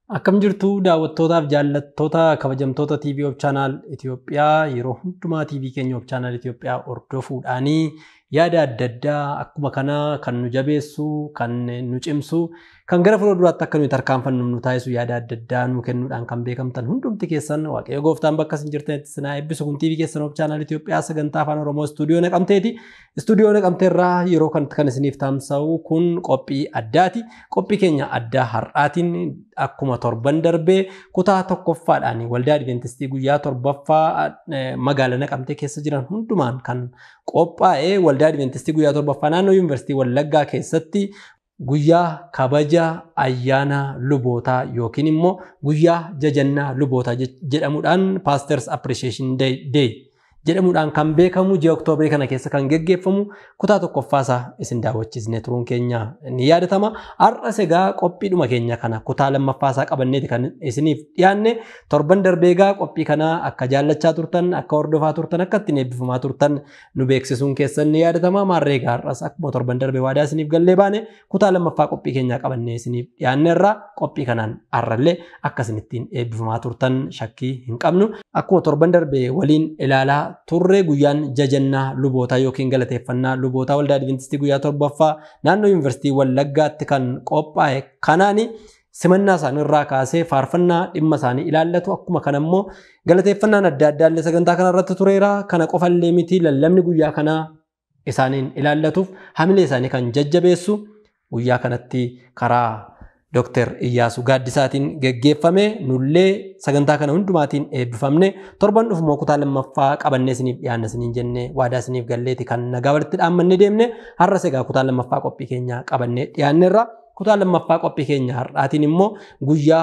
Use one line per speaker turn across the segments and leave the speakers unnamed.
Akkam jirtu daawwattootaaf jaallattoota kabajamtoota TV of Channel Itoophiyaa yeroo hundumaa TV keenya of Channel Itoophiyaa hordofuudhaanii yaada adda addaa akkuma kanaa kan nu jabeessu, kan nu cimsu, kan gara fuulduraatti akka nuyi tarkaanfannu nu taasisu yaada adda addaa nu kennuudhaan kan beekamtan hundumti keessan waaqayyo gooftaan bakka isin jirtanitti sinaa eebbisu kun TV keessan of Channel Itoophiyaa sagantaa afaan Oromoo istuudiyoo naqamteeti. Istuudiyoo naqamteerraa yeroo kanatti kan isiniif tamsa'u kun qophii addaati. Qophii keenya addaa har'aatiin akkuma torban darbee kutaa tokkoffaadhaan waldaa Adventistii guyyaa torbaffaa magaalaa naqamtee keessa jiran hundumaan kan qophaa'ee waldaa Adventistii guyyaa torbaffaa naannoo Yuunivarsiitii Wallaggaa keessatti guyyaa kabaja ayyaana lubootaa yookiin immoo guyyaa jajannaa lubootaa jedhamuudhaan Pastors Appreciation Day jedhamuudhaan kan beekamu ji'a Oktoobarii kana keessa kan geggeeffamu kutaa tokkoffaasaa isin daawwachiisnee turuun keenya ni yaadatama. Har'as egaa qophiidhuma keenya kana kutaa lammaffaasaa qabanneeti kan isiniif dhiyaanne torban darbee egaa qophii kana akka jaallachaa turtan akka hordofaa turtan akka ittiin eebbifamaa turtan nu beeksisuun keessan ni yaadatama. Maarree egaa har'as akkuma torban darbee waadaa isiniif gallee baane kutaa lammaffaa qophii keenyaa qabannee isiniif dhiyaanne irraa qophii kanaan har'allee akka isin ittiin eebbifamaa turtan shakkii hin qabnu. Akkuma torban darbee waliin ilaalaa turre guyyaan jajannaa lubootaa yookiin galateeffannaa lubootaa waldaa Adventistii guyyaa torbaffaa naannoo Yuunivarsiitii Wallaggaatti kan qophaa'e kanaani simannaa isaanii irraa kaasee faarfannaa dhimma isaanii ilaallatu akkuma kana immoo galateeffannaan adda addaa illee sagantaa kana irratti tureera kana qofallee miti lallabni guyyaa kanaa isaaniin ilaallatuuf hamilee isaanii kan jajjabeessu guyyaa kanatti karaa Dr. Iyyaasuu Gaaddisaatiin geggeeffame nullee sagantaa kana hundumaatiin eebbifamne torban dhufumoo kutaa lammaffaa qabannee isiniif dhiyaanna isiniin jenne waadaa isiniif galleeti kan nagaa walitti dhaammanne deemne har'as egaa kutaa lammaffaa qophii keenya qabannee dhiyaannerra kutaa lammaffaa qophii keenya har'aatiin immoo guyyaa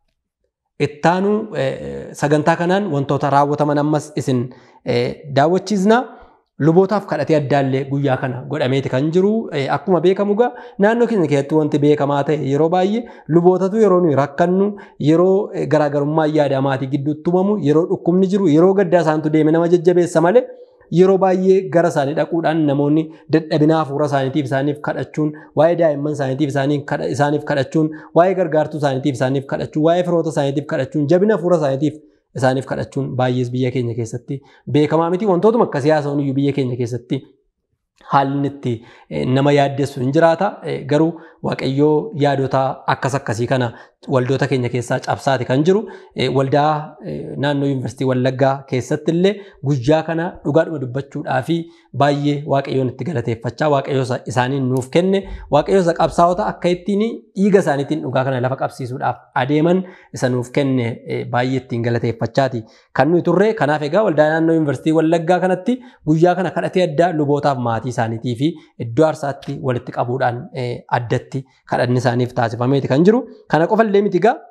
ittaanu sagantaa kanaan wantoota raawwataman ammas isin daawwachiisna. Lubootaaf kadhatee addaallee guyyaa kana godhameeti kan jiru. Akkuma beekamu egaa naannoo keenya keessatti wanti beekamaa ta'e yeroo baay'ee lubootatu yeroo nuyi rakkannu yeroo garaagarummaa yaada maatii gidduutti uumamu yeroo dhukkubni jiru yeroo gaddaa isaantu deeme nama jajjabeessa malee yeroo baay'ee gara isaanii dhaquudhaan namoonni dadhabina hafuura isaaniitiif isaaniif kadhachuun waa'ee daa'imman isaaniitiif isaaniif kadhachuun waa'ee gargaartuu isaaniitiif isaaniif kadhachuun waa'ee firoota isaaniitiif kadhachuun jabina hafuura isaaniitiif isaaniif kadhachuun baay'ees biyya keenya keessatti beekamaa miti wantootuma akka siyaasa iyyuu biyya keenya keessatti haalli itti nama yaaddessu hin jiraata garuu waaqayyoo yaadota akkas akkasii kana waldoota keenya keessaa cabsaati kan jiru waldaa naannoo yuunivarsiitii wallaggaa keessatti illee guyyaa kana dhugaadhuma dubbachuudhaa fi baay'ee waaqayyoon itti galateeffachaa waaqayyoo isaaniin nuuf kenne waaqayyoo qabsaa'ota akka ittiin dhiiga isaaniitiin dhugaa kana lafa qabsiisuudhaaf adeeman isa nuuf kenne baay'ee ittiin galateeffachaati kan nuyi turre kanaaf egaa waldaa naannoo yuunivarsiitii wallaggaa kanatti guyyaa kana kadhatee addaa lubootaaf maatii isaaniitii fi iddoo aarsaatti walitti qabuudhaan addatti kadhanni isaaniif taasifameeti kan jiru kana qofa illee miti egaa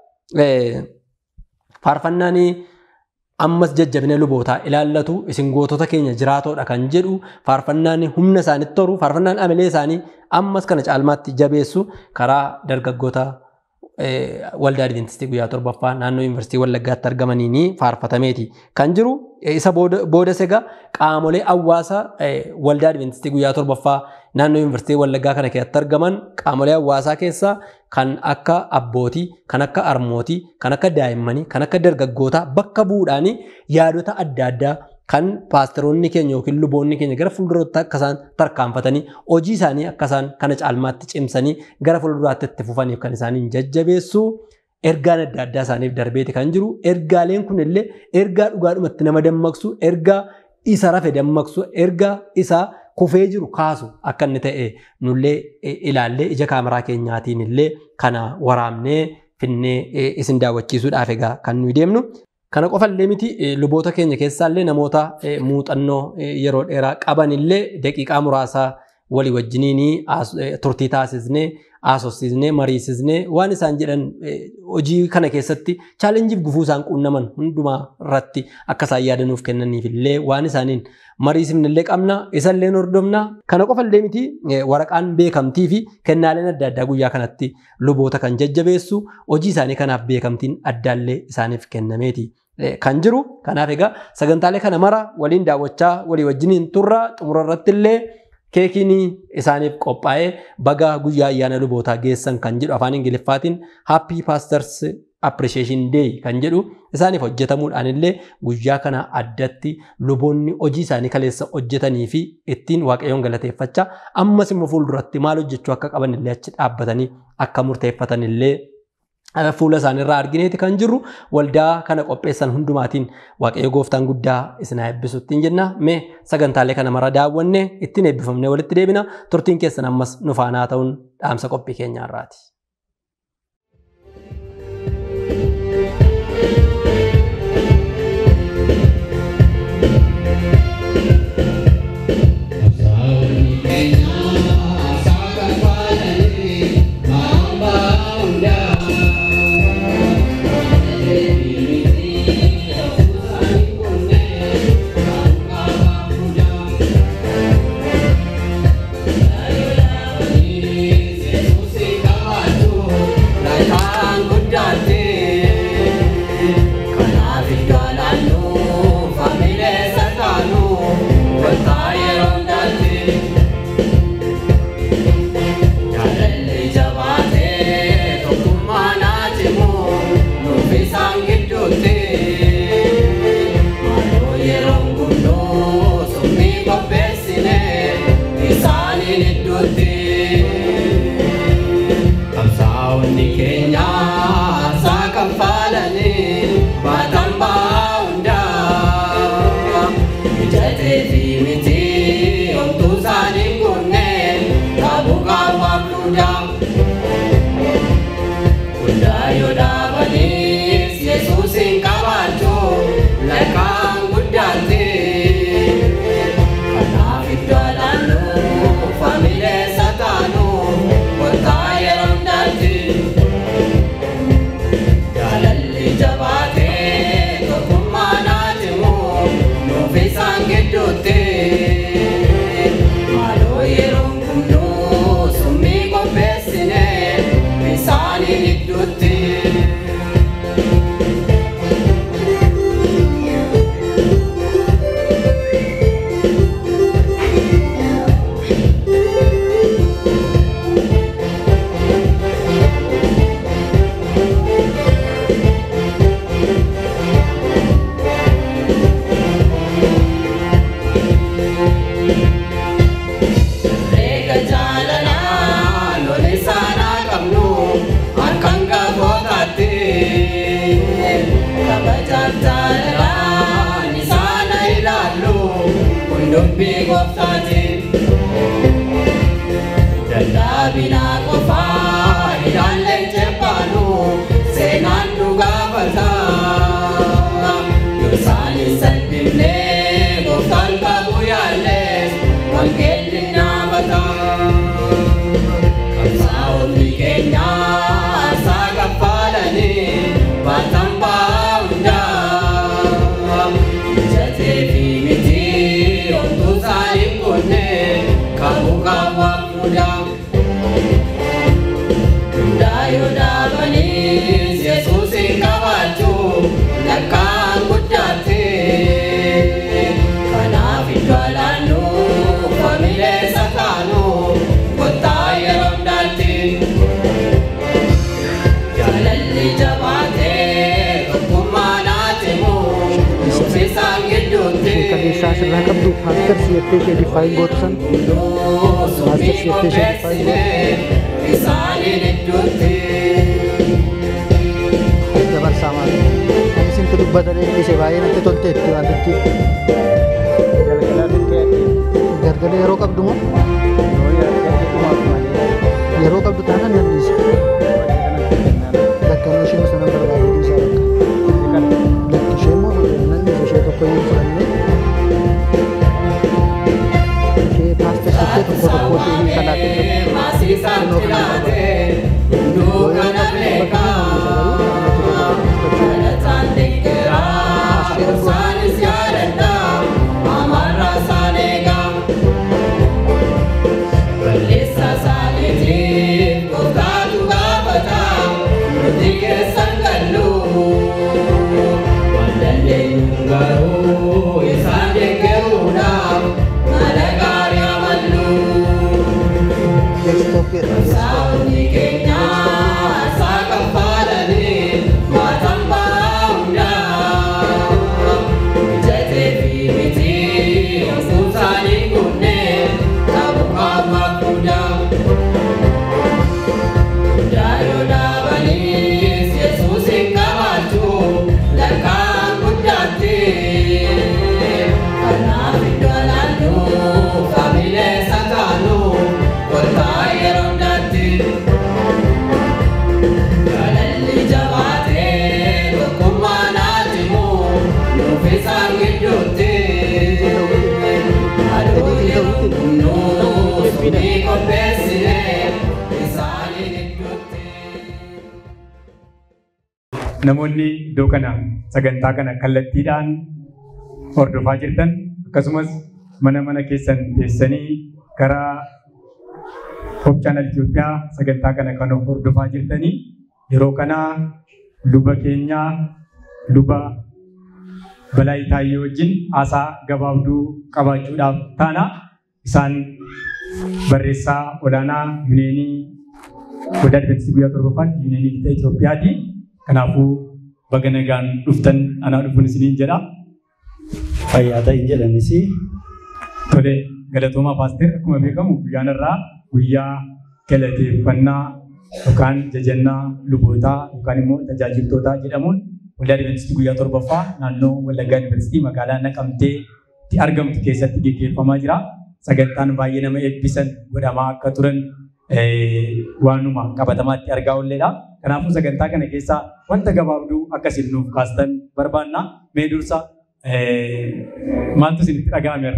faarfannaan ammas jajjabina lubootaa ilaallatu isin gootota keenya jiraatoodha kan jedhu faarfannaan humna isaanitti toru faarfannaan amilee isaanii ammas kana caalmaatti jabeessu karaa dargaggoota waldaa Adventistii guyyaa torbaffaa naannoo Yuunivarsiitii Wallaggaatti argamaniin faarfatameeti kan jiru. Isa boodas egaa qaamolee hawaasa waldaa Adventistii guyyaa torbaffaa naannoo Yuunivarsiitii Wallaggaa kana keessatti argaman qaamolee hawaasaa keessaa kan akka abbootii, kan akka harmootii, kan akka daa'immanii, kan akka dargaggootaa bakka bu'uudhaan yaadota adda addaa kan paasteroonni keenya yookiin luboonni keenya gara fuulduraatti akka isaan tarkaanfatanii hojii isaanii akka isaan kana caalmaatti cimsanii gara fuulduraatti itti fufaniif kan isaaniin jajjabeessu ergaan adda addaa isaaniif darbeeti kan jiru. Ergaaleen kun illee ergaa dhugaadhumatti nama dammaqsu, ergaa isa rafe dammaqsu, ergaa isa kufee jiru kaasu akka inni ta'e nullee ilaallee ija kaameraa keenyaatiin illee kana waraabnee finnee isin daawwachiisuudhaaf egaa kan nuyi deemnu. Kana qofallee miti luboota keenya keessaallee namoota muuxannoo yeroo dheeraa qaban illee daqiiqaa muraasaa walii wajjiniin turtii taasisnee haasofsiisnee mariisisnee waan isaan jedhan hojii kana keessatti chaalenjiif gufuu isaan qunnaman hundumaa irratti akka isaan yaadanuuf kennaniif illee waan isaaniin mariisifne illee qabna isallee hordofna kana qofallee miti waraqaan beekamtii fi kennaaleen adda addaa guyyaa kanatti luboota kan jajjabeessu hojii isaanii kanaaf beekamtiin addaallee isaaniif kennameeti. kan jiru. Kanaaf egaa sagantaalee kana mara waliin daawwachaa walii wajjiniin turra xumura irratti illee keekiin isaaniif qophaa'ee baga guyyaa ayyaana lubootaa geessan kan jedhu afaan ingiliffaatiin happy pastors appreciation day kan jedhu isaaniif hojjetamuudhaan illee guyyaa kana addatti luboonni hojii isaanii kaleessa hojjetanii fi ittiin waaqayyoon galateeffachaa ammas immoo fuulduratti maal hojjechuu akka qaban illee achi dhaabbatanii akka murteeffatan illee fuula isaaniirraa argineeti kan jirru waldaa kana qopheessan hundumaatiin waaqayyo gooftaan guddaa isin haa eebbisuuttiin jenna mee sagantaalee kana mara daawwanne ittiin eebbifamnee walitti deebina turtiin keessan ammas nu faanaa ta'uun dhaamsa qophii keenyaarraati.
dubbii gooftaati. Dadhaabinaa qofaa ilaallee jebbaanu seenaan nu gaafata. Yoo isaanis salphifnee gooftaan qabu yaallee wangeelli naafata. Qabsaa'onni keenya asaa kaffalanii baatan ba'aa hundaa. Mijatee fi miti ontuu isaanii kunne qabu qaawwaa fuudhaa. Hundaa yoo dhaabanii Yesuusin qabachuu lakkaan guddaatti. Kanaaf iddoo alaannu familee sakaanu kottaa yeroo hundaatti. Jaalalli jabaatee tokkummaa naatimu nuufisaan gidduutti.
Kaleessaa sirraa qabdu maaster siyattee ishee diffaayin gootu san maaster siyattee ishee diffaayin gootu
Isaaniin idduutti.
dabarsaa maal ani isintu dubbatanii ishee baay'ee natti tolteetti waan tokki galgala yeroo qabdu moo yeroo qabdu taanaan nan dhiisa lakkanoo isheen sana barbaade dhiisaa bakka lakki ishee immoo nan dhiisa ishee tokko yoo fudhannee ishee paasta siyattee tokko tokko ishee kalaaqee
Maasiisaan jiraate hunduu kana beekaa. Kadhataan deeggaraa isaanis yaadadhaa amarraa isaan eegaa.
namoonni iddoo kana sagantaa kana kallattiidhaan hordofaa jirtan akkasumas mana mana keessan teessanii karaa Hoop Chaanal Itoophiyaa sagantaa kana kan hordofaa jirtanii yeroo kana luba keenyaa luba balaa Itaayyee wajjin haasaa gabaabduu qabaachuudhaaf taana isaan barreessaa olaanaa yuuneenii Godaa Adventistii guyyaa torbaffaatti yuuneenii Lixa Itoophiyaati. Kanaafuu baga nagaan dhuftan anaa dhufuun isiniin jedha.
fayyaa ta'in jedhanis
Tole galatoomaa paaster akkuma beekamu guyyaan irraa guyyaa galateeffannaa yookaan jajannaa lubootaa yookaan immoo tajaajiltootaa jedhamuun waldaa Adventistii guyyaa torbaffaa naannoo Wallaggaa Yuunivarsiitii magaalaa Naqamteetti argamtu keessatti gaggeeffamaa jira. Sagantaan baay'ee nama eebbisan godhamaa akka turan waanuma qabatamaatti argaa oolleedha. Kanaafuu sagantaa kana keessaa wanta gabaabduu akkasiin nuuf kaastan barbaanna. Mee dursa maaltu isinitti dhaga'ameera?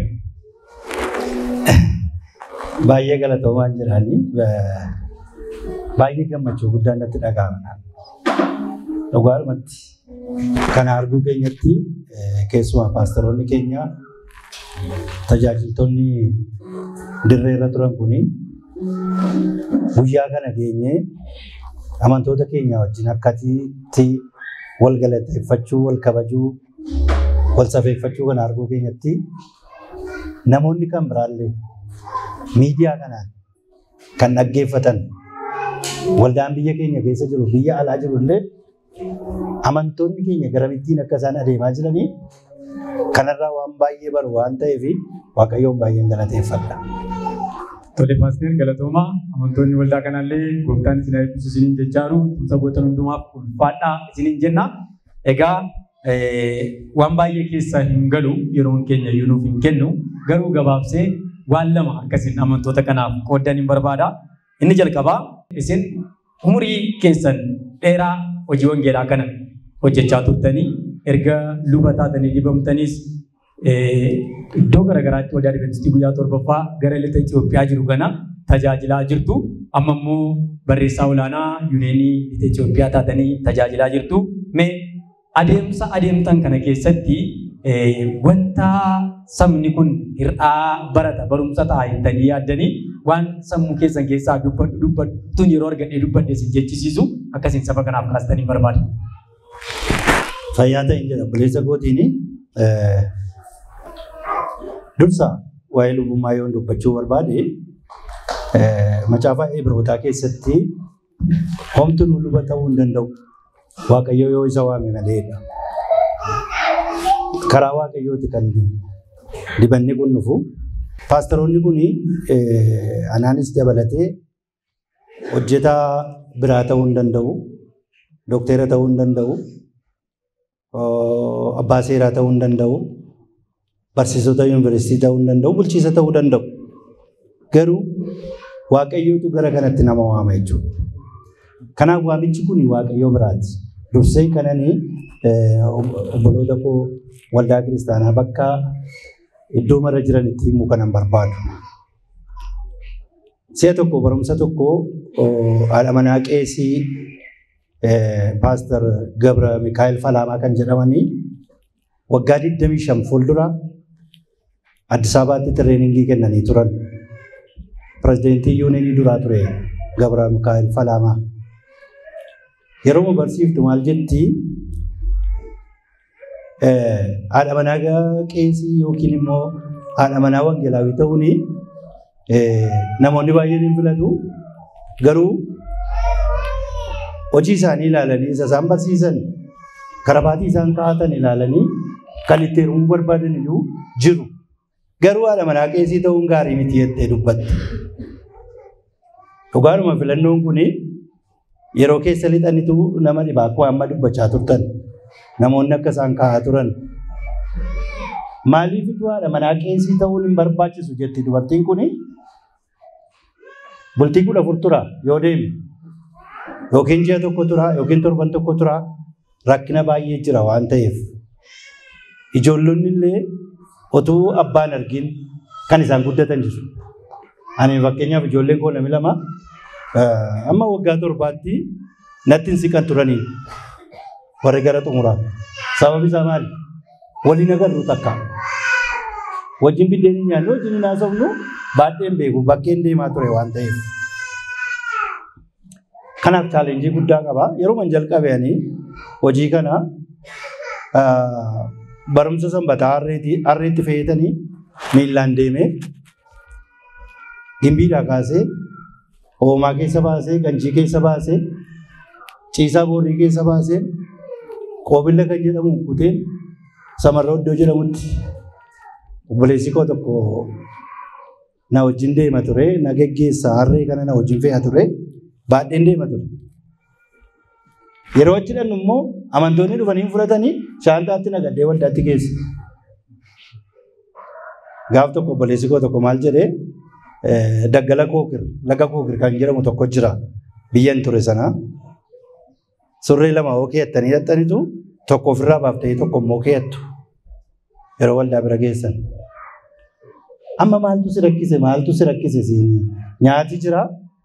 baay'ee galatoomaa jiranii baay'ee gammachuu guddaan natti dhaga'amna. Dhugaadhumatti kana arguu keenyatti keessumaa paasteroonni keenya tajaajiltoonni dirree irra turan kuni guyyaa kana geenyee amantoota keenya wajjin akkatitti wal galateeffachuu, wal kabajuu, wal safeeffachuu kana arguu keenyatti namoonni kan biraallee miidiyaa kanaan kan dhaggeeffatan waldaan biyya keenya keessa jiru biyya alaa jiru illee amantoonni keenya garamittiin akka isaan adeemaa jiranii kanarraa waan baay'ee baru waan ta'eef waaqayyoon baay'een galateeffadha.
Tole paaster galatoomaa amantoonni waldaa kanallee gooftaan isin eebbisu isiniin jechaaru tumsa gootan hundumaaf ulfaadhaa isiniin jenna. Egaa waan baay'ee keessa hin galu yeroon keenya iyyuu nuuf hin kennu garuu gabaabsee waan lama akkasiin amantoota kanaaf qoodan hin barbaada. Inni jalqabaa isin umurii keessan dheeraa hojii wangeelaa kana hojjechaa turtanii erga luba taatanii dibamtaniis iddoo garaagaraatti waldaa Adventistii guyyaa torbaffaa gara lixa Itoophiyaa jiru kana tajaajilaa jirtu. Amma immoo barreessaa olaanaa yuuneenii lixa Itoophiyaa taatanii tajaajilaa jirtu. Mee adeemsa adeemtan kana keessatti wanta sabni kun hir'aa barata barumsa ta'a jettanii yaaddanii waan sammuu keessan keessaa dubbattuun yeroo argadhee dubbadhe isin jechisiisu akkasiin saba kanaaf kaastanii barbaada.
Fayyaa ta'in jedha buleessa kootiin dursa waa'ee lubummaa yoo dubbachuu barbaade macaafa Ibrootaa keessatti homtuu nu luba ta'uu hin danda'u. Waaqayyo yoo isa waame maleedha. Karaa waaqayyooti kan dibanni kun dhufu. Paasteroonni kun anaanis dabalatee hojjetaa biraa ta'uu hin danda'u. Doktera ta'uu hin danda'u. Abbaa seeraa ta'uu hin danda'u. Barsiisota yuunivarsiitii ta'uu hin danda'u. Bulchiisa ta'uu danda'u. Garuu waaqayyootu gara kanatti nama waama jechuudha. Kanaaf waamichi kun waaqayyoo biraati. Dursee kananii obboloota koo waldaa kiristaanaa bakka iddoo mara jiranitti himuu kanan barbaadu. Si'a tokko barumsa tokko haadha manaa qeesii paaster Gabra Mikaa'el Falaamaa kan jedhamanii waggaa 25 fuuldura Addis Ababaatti tireeningii kennanii turan. Pirezidentii yuuneenii duraa ture Gabra Mikaa'el Falaamaa. Yeroo barsiiftu maal jetti haadha manaa qeesii yookiin immoo haadha manaa wangeelaawii ta'uun namoonni baay'een hin filatu. Garuu hojii isaanii ilaalanii isa isaan barsiisan karabaatii isaan kaa'atan ilaalanii kan itti heerumuu barbaadan iyyuu jiru. Garuu haadha manaa qeesii ta'uun gaarii miti jettee dubbatte. Dhugaadhuma filannoon kun yeroo keessa lixanitu nama dhibaa akkuma amma dubbachaa turtan. namoonni akka isaan kaa'aa turan. Maaliif iddoo haadha manaa qeesii ta'uun hin barbaachisu jetti dubartiin kun bultii kudha afur tura yoo deeme yookiin ji'a tokko tura yookiin torban tokko tura rakkina baay'ee jira waan ta'eef ijoollonni illee otuu abbaan argin kan isaan guddatan jiru. Ani fakkeenyaaf ijoolleen koo namni lama amma waggaa torbaatti natti hin siqan turanii. warri gara xumuraa. Sababi isaa maali? Waliin agarru takka. Wajjin biddeen hin nyaannu wajjin hin haasofnu baadheen beeku bakkeen deemaa ture waan ta'eef. Kanaaf chaalenjii guddaa qaba. Yeroo man jalqabeanii hojii kana barumsa sanbataa harreetti fayyadanii miillaan deemee gimbiidhaa kaasee hoomaa keessa baasee ganjii keessa baasee ciisaa boorrii keessa baasee qoobilla kan jedhamu kuteen samarra iddoo jedhamutti obboleessi koo tokko na wajjin deema ture na geggeessa harree kana na wajjin fe'a ture baadheen deema ture. Yeroo achi dhannu immoo amantoonni dhufanii fudhatanii shaantaatti naqadhee waldaatti geesse. Gaaf tokko obboleessi koo tokko maal jedhee daggala kookir laga kookir kan jedhamu tokko jira biyyan ture sana. Surree lama oo keeyattanii hidhattanitu tokko ofirraa baaftee tokko immoo keeyattu yeroo waldaa bira geessan. Amma maaltu si rakkise maaltu si rakkise siin nyaati jira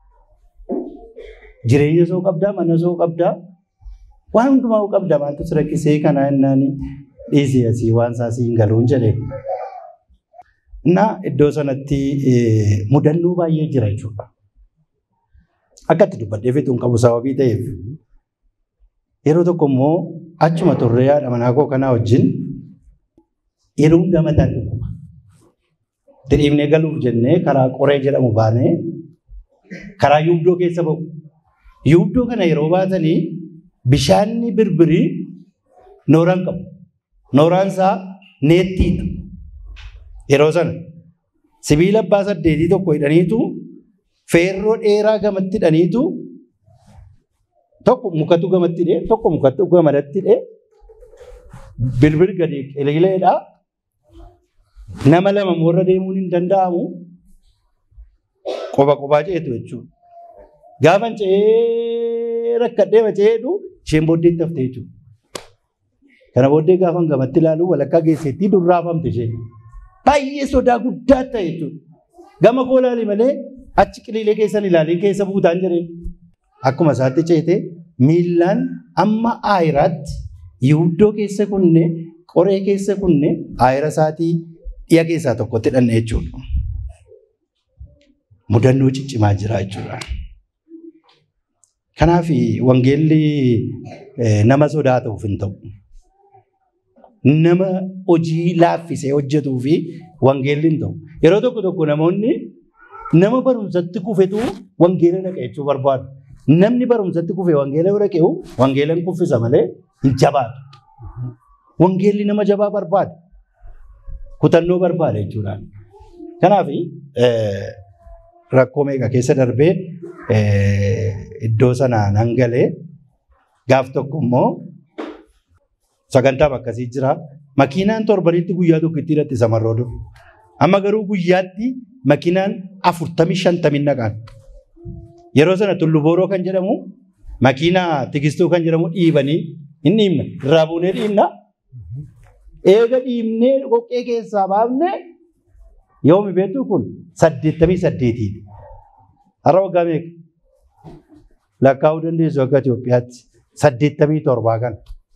jireenya soo qabdaa mana soo qabdaa waan hundumaa qabda maaltu si rakkisee kana innaan dhiisee asii waan isaa siin galuun jedhe. Na iddoo sanatti mudannoo baay'ee jira jechuudha. Akkatti dubbadhee fixuun qabu sababii ta'eef. Yeroo tokko immoo achuma turree haadha manaa koo kanaa wajjin yeroo hunda mataan dhukkuba. Diriibnee galuuf jennee karaa qoree jedhamu baanee karaa yuubdoo keessa ba'u. Yuubdoo kana yeroo baatanii bishaanni birbirii nooraan qabu. Nooraan isaa neettiidha. Yeroo sana sibiila abbaa saddeetii tokko hidhaniitu feerroo dheeraa gamatti hidhaniitu tokko mukatu gamatti hidhee tokko mukatu gamadatti hidhee birbir gadi qiliileedha. Nama lama moorra deemuun hin danda'amu. Qoba qobaa ceetu jechuudha. Gaafan ce'ee rakkadhee maceedhu isheen booddeetti haftee jechuudha. Kana booddee gaafan gamatti ilaalu walakkaa geesseetti durraafamte isheen. Baay'ee sodaa guddaa ta'e jechuudha. Gama koo ilaali malee achi qiliilee keessan ilaalee keessa buutaan jireen. Akkuma isaatti ceete miillaan amma aayiraatti yihuddoo keessa kunne qoree keessa kunne aayira isaatii dhiya keessaa tokkotti hidhanne jechuudha. Mudannoo ciccimaa jira jechuudha. Kanaaf wangeelli nama sodaatuuf hin ta'u. Nama hojii laaffisee hojjetuu fi wangeelli hin ta'u. Yeroo tokko tokko namoonni nama barumsatti kufetu wangeela dhaqa jechuu barbaadu. Namni barumsatti kufe wangeela bira qe'u wangeela hin kuffisa malee hin jabaatu. Wangeelli nama jabaa barbaada. Kutannoo barbaada jechuudha. Kanaaf rakkoo meeqa keessa darbee iddoo sanaan hangalee gaaf tokko immoo sagantaaf akkasii jira. Makiinaan torbanitti guyyaa tokko itti hidhatti samarroo dur. Amma garuu guyyaatti makiinaan afurtamii shantamii naqaan. Yeroo sana tullu booroo kan jedhamu makiinaa tigistuu kan jedhamu dhiibanii hin dhiibna. Irraa buunee dhiibna. Eega dhiibnee dhoqqee keessaa baafne yoomi beektu kun saddeettamii saddeetiidha. Har'a waggaa meeqa? Lakkaa'uu dandeessu akka Itoophiyaatti saddeettamii torbaa kana.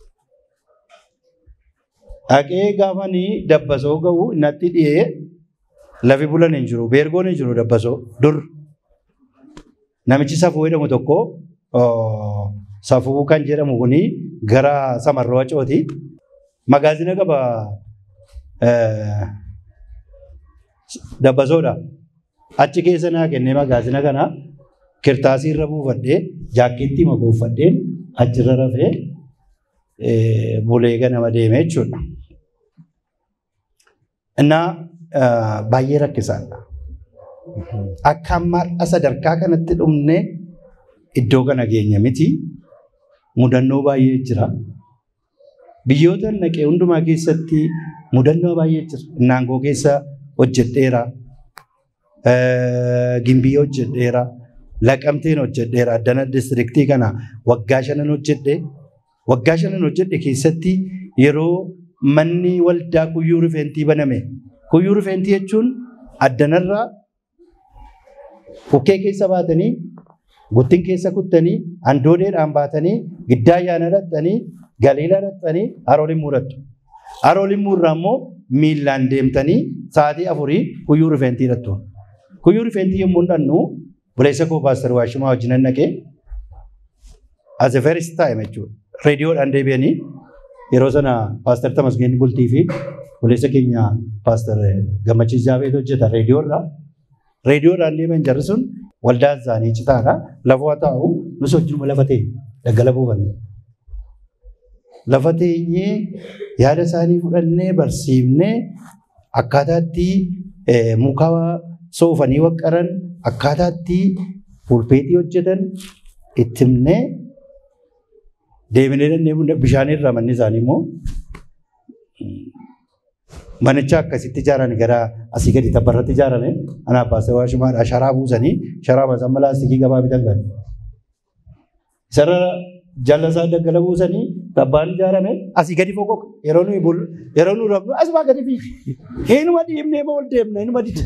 Dhaqee gaafanii dabbasoo ga'u natti dhiyee lafi bulan hin jiru beergoon hin jiru dabbasoo dur. Namichi safuu jedhamu tokko safuu kan jedhamu kuni gara samarroo wacooti. Magaazina qaba dabbasoodha. Achi keessa naa kennee magaazina kana kirtaasii irra buufadhee jaakkeettii makuuffadheen achirra rafee bulee ganama deeme jechuudha. Innaa baay'ee rakkisaadha. Akka ammaa sadarkaa kanatti dhumne iddoo kana geenya miti. Mudannoo baay'ee jira. Biyyoota naqee hundumaa keessatti mudannoo baay'ee jira. Naangoo keessa hojjedheera. Gimbii hojjedheera. Laqamteen hojjedheera. Addana diistiriktii kana waggaa shanan hojjedhe. Waggaa shanan hojjedhe keessatti yeroo manni waldaa kuyyuu rifeentii baname. Kuyyuu rifeentii jechuun addanarraa bukkee keessa baatanii guttin keessa kuttanii handoodeedhaan baatanii giddaa ayyaana dhaqxanii Galiilaa dhaqxanii haroo limmuu dhaqxu. Haroo limmuu irraa immoo miillaan deemtanii sa'aatii afurii kuyyuu rifeentii dhaqxu. Kuyyuu rifeentii yommuu dhannu buleessa koo paaster Waashimaa wajjin dhaqee as a first time jechuudha. Reediyoodhaan deebi'anii yeroo sana paaster Tamasgeen Bultii fi buleessa keenya paaster Gammachiis Jaabeet hojjeta reediyoodhaa. Reediyoodhaan deeman jarri sun waldaa isaanii citaadha. Lafa taa'u nus wajjinuma lafa ta'e daggala buufanne. Lafa teenyee yaada isaanii fudhannee barsiifnee akkaataatti muka soofanii waqqaran akkaataatti pulpeetii hojjetan itti himnee deebinee dandeenye bishaan irraa manni isaanii immoo manicha akkasitti ijaaran gara asii gadi tabbarratti ijaarame ana baasee waa shumaadha sharaa buusanii sharaa baasanii amma laastikii gabaa bitan kan. Sarara jala isaa daggala buusanii tabbaan ijaarame asii gadi foqoqa yeroo nuyi bul yeroo nuyi rabnu asuma gadi fi eenyuma dhiibnee ma ol deemna eenyuma dida.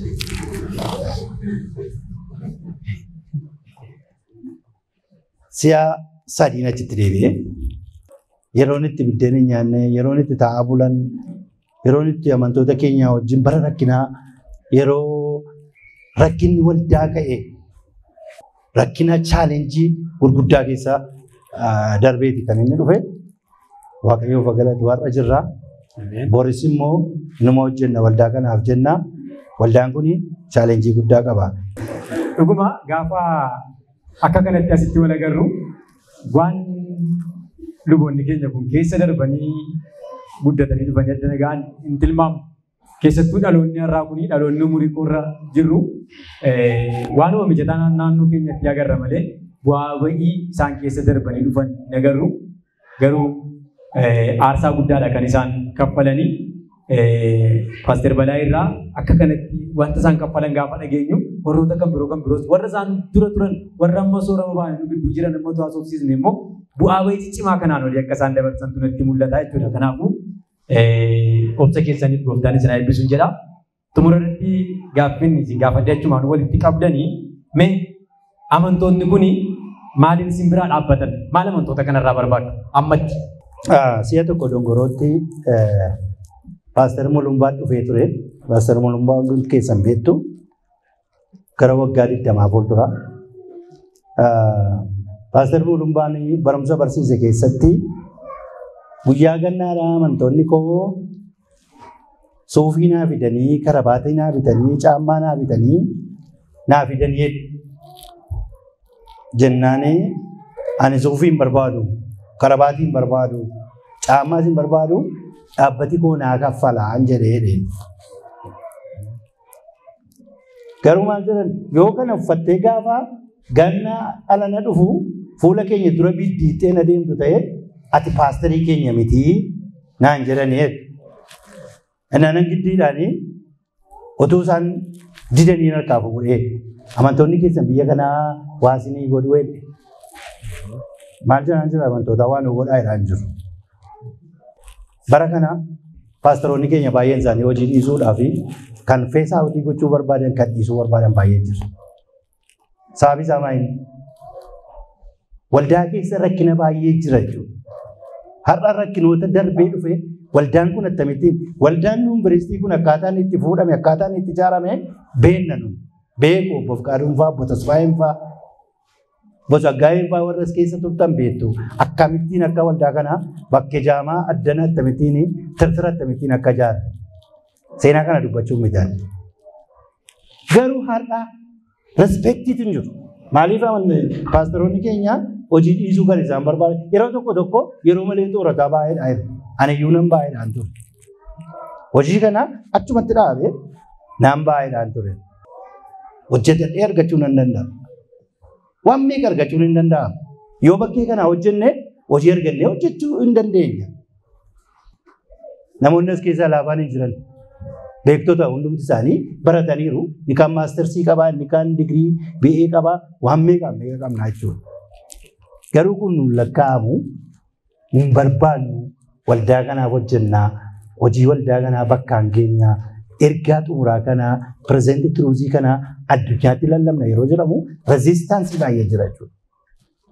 Siyaa sadiin achitti deebi'ee yeroon itti biddeen hin nyaanne yeroon itti taa'aa bulan yeroon itti amantoota keenya wajjin bara rakkinaa yeroo rakkinni waldaa ka'e rakkina chaalenjii gurguddaa keessaa darbeeti kan inni dhufe waaqayyoof galatu har'a jirra. Boris immoo numa hojjenna waldaa kanaaf jenna. Waldaan kun chaalenjii guddaa qaba.
Dhuguma gaafa akka kanatti asitti wal agarru waan luboonni keenya kun keessa darbanii guddatanii dhufanii adda nagaan hin tilmaamu. Keessattuu dhaloonni har'aa kun dhaloonni umurii irra jirru waanuma mijataa naannoo keenyatti agarra malee bu'aa ba'ii isaan keessa darbanii dhufan hin agarru. Garuu aarsaa guddaadha kan isaan kaffalanii paaster Balaa irraa akka kanatti wanta isaan kaffalan gaafa dhageenyu warroota kan biroo kan biroos warra isaan dura turan warra amma soorama ba'anii gidduu jiran immoo haasofsiisne immoo bu'aa ba'ii cimaa kanaan olii akka isaan dabarsan tunatti mul'ata jechuudha. Kanaafuu obsa keessaniif gooftaan isin eebbisuun jedha. Xumura irratti gaaffiin isin gaafadde achumaan walitti qabdanii mee amantoonni kun maaliin isin biraa dhaabbatan maal amantoota kanarraa barbaadu ammatti.
Si'a tokko dongorootti paaster Mulumbaan dhufee ture. Paaster Mulumbaa hundi keessan beektu gara waggaa digdamaa fuuldura. Paaster Mulumbaan barumsa barsiise keessatti guyyaa gannaadhaa amantoonni koo suufii naa fidanii karabaatii naa bitanii caammaa naa bitanii naa fidanii jennaanii ani suufii hin barbaadu karabaatii hin barbaadu caammaas hin barbaadu dhaabbati koo naa kaffalaan jedhee Garuu maal jedhan yoo kana uffattee gaafa ganna alana dhufu fuula keenya dura biddiittee na deemtu ta'e ati paasterii keenya mitii naan jedhanii Inaanan giddiidhaanii otoo isaan didanii harkaa fuudhee amantoonni keessan biyya kanaa waasinii godhu wedhe. Maal jedhaan jira amantoota waan godhaa jedhaan jiru. Bara kana paasteroonni keenya baay'een isaanii hojii dhiisuudhaa fi kan feesaa hojii gochuu barbaadan kan dhiisuu barbaadan baay'ee jiru. Sababi isaa maali? Waldaa keessa rakkina baay'ee jira jechuudha. Har'a rakkinoota darbee dhufe waldaan kun akkamittiin waldaan yuunivarsiitii kun akkaataan itti fuudhame akkaataan itti ijaarame beenna nu beeku obbo Fqaaduun fa'aa obbo Tasfaayeen fa'aa obbo Saggaayeen fa'aa warra as keessa turtan beektu akkamittiin akka waldaa kanaa bakkee jaamaa addana akkamittiin tirtira akkamittiin akka ijaare seenaa kana dubbachuuf mijaan. Garuu har'a respeektiitu hin jiru. Maaliif paasteroonni keenya hojii dhiisuu kan isaan barbaadan yeroo tokko tokko yeroo malee xoorataa baay'eedha jiru. Ani iyyuu nan baay'eedhaan ture. Hojii kana achumatti dhaabee naan baay'eedhaan ture. Hojjetadhee argachuu nan danda'a. Waan meeqa argachuun hin danda'amu. Yoo bakkee kana hojjenne hojii argannee hojjechuu hin dandeenya. Namoonni as keessaa laafaan hin jiran. Beektota hundumti isaanii barataniiru. Ni kan maastersii qabaa, ni kan digirii BA qabaa, waan meeqa meeqa qabnaa jechuudha. Garuu kun nuun lakkaa'amu hin barbaannu waldaa kanaaf hojjennaa hojii waldaa kanaa bakkaan geenyaa ergaa xumuraa kanaa pirezeenti kiruuzii kanaa addunyaatti lallabna yeroo jedhamu reziistaansii baay'ee jira jechuudha.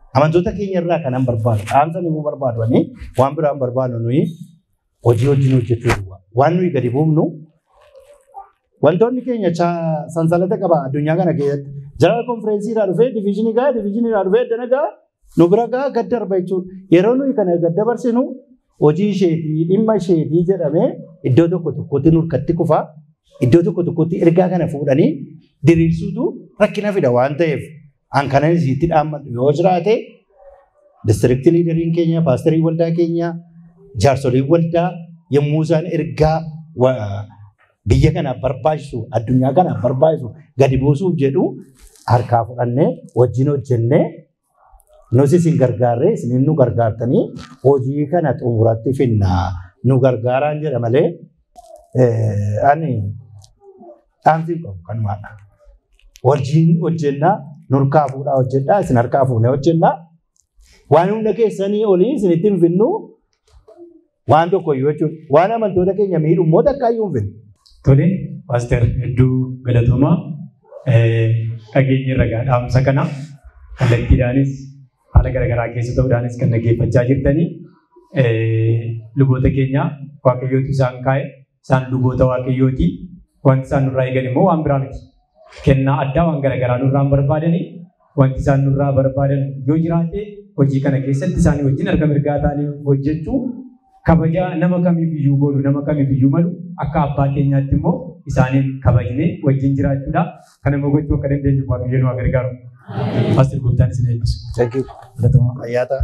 Amantoota keenya irraa kanan barbaadu. Dhaamsa nuyi barbaadu ani waan biraan barbaadu nuyi hojii wajjin hojjechuu duwwaa. Waan nuyi gadi buufnu wantoonni keenya cha- sansalata qaba addunyaa kana keessatti. Jara konfereensii irraa dhufee diviizhinii gaa diviizhinii irraa dhufee dana gaa nu bira gaa gad darba jechuudha. Yeroo nuyi kana gad dabarsinu hojii isheetii dhimma isheetii jedhamee iddoo tokko tokkotti nurkatti kufaa iddoo tokko tokkotti ergaa kana fuudhanii diriirsuutu rakkina fida waan ta'eef an kana isiitti dhaammadhu yoo jiraate distriktii liideriin keenya paasterii waldaa keenya jaarsolii waldaa yommuu isaan ergaa wa- biyya kanaaf barbaachisu addunyaa kanaaf barbaachisu gadi buusuuf jedhu harkaa fudhannee wajjin hojjennee nus isin gargaarree isin nu gargaartanii hojii kana xumuratti finna nu gargaaraan jedha malee eh, ani dhaamsi hin qabu kanumaadha. Wajjin hojjennaa nurkaa fuudhaa hojjedhaa isin harkaa fuunee hojjennaa waan humna keessanii olii isinitti hin finnu waan tokko iyyuu jechuudha. Waan amantoota keenya miidhu immoo takka iyyuu hin finnu.
Tole, paaster hedduu galatoomaa dhageenya irra dhaamsa kana kallattiidhaanis haala garaagaraa keessa ta'uudhaanis kan dhaggeeffachaa jirtanii luboota keenya waaqayyootu isaan kaa'e isaan luboota waaqayyooti wanti isaan nurraa eegan immoo waan biraa miti. Kennaa addaa waan garaagaraa nurraa hin barbaadanii wanti isaan nurraa barbaadan yoo jiraate hojii kana keessatti isaanii wajjin harka mirgaa ta'anii hojjechuu kabaja nama kamiif iyyuu godhu nama kamiif iyyuu malu akka abbaa keenyaatti immoo isaaniin kabajnee wajjin jiraachuudha. Kana immoo gochuu akka dandeenyu waaqayyoon waa gargaaru. Paaster Gooftaan isin eebbisu. Filatamaa.
Fayyaa ta'a.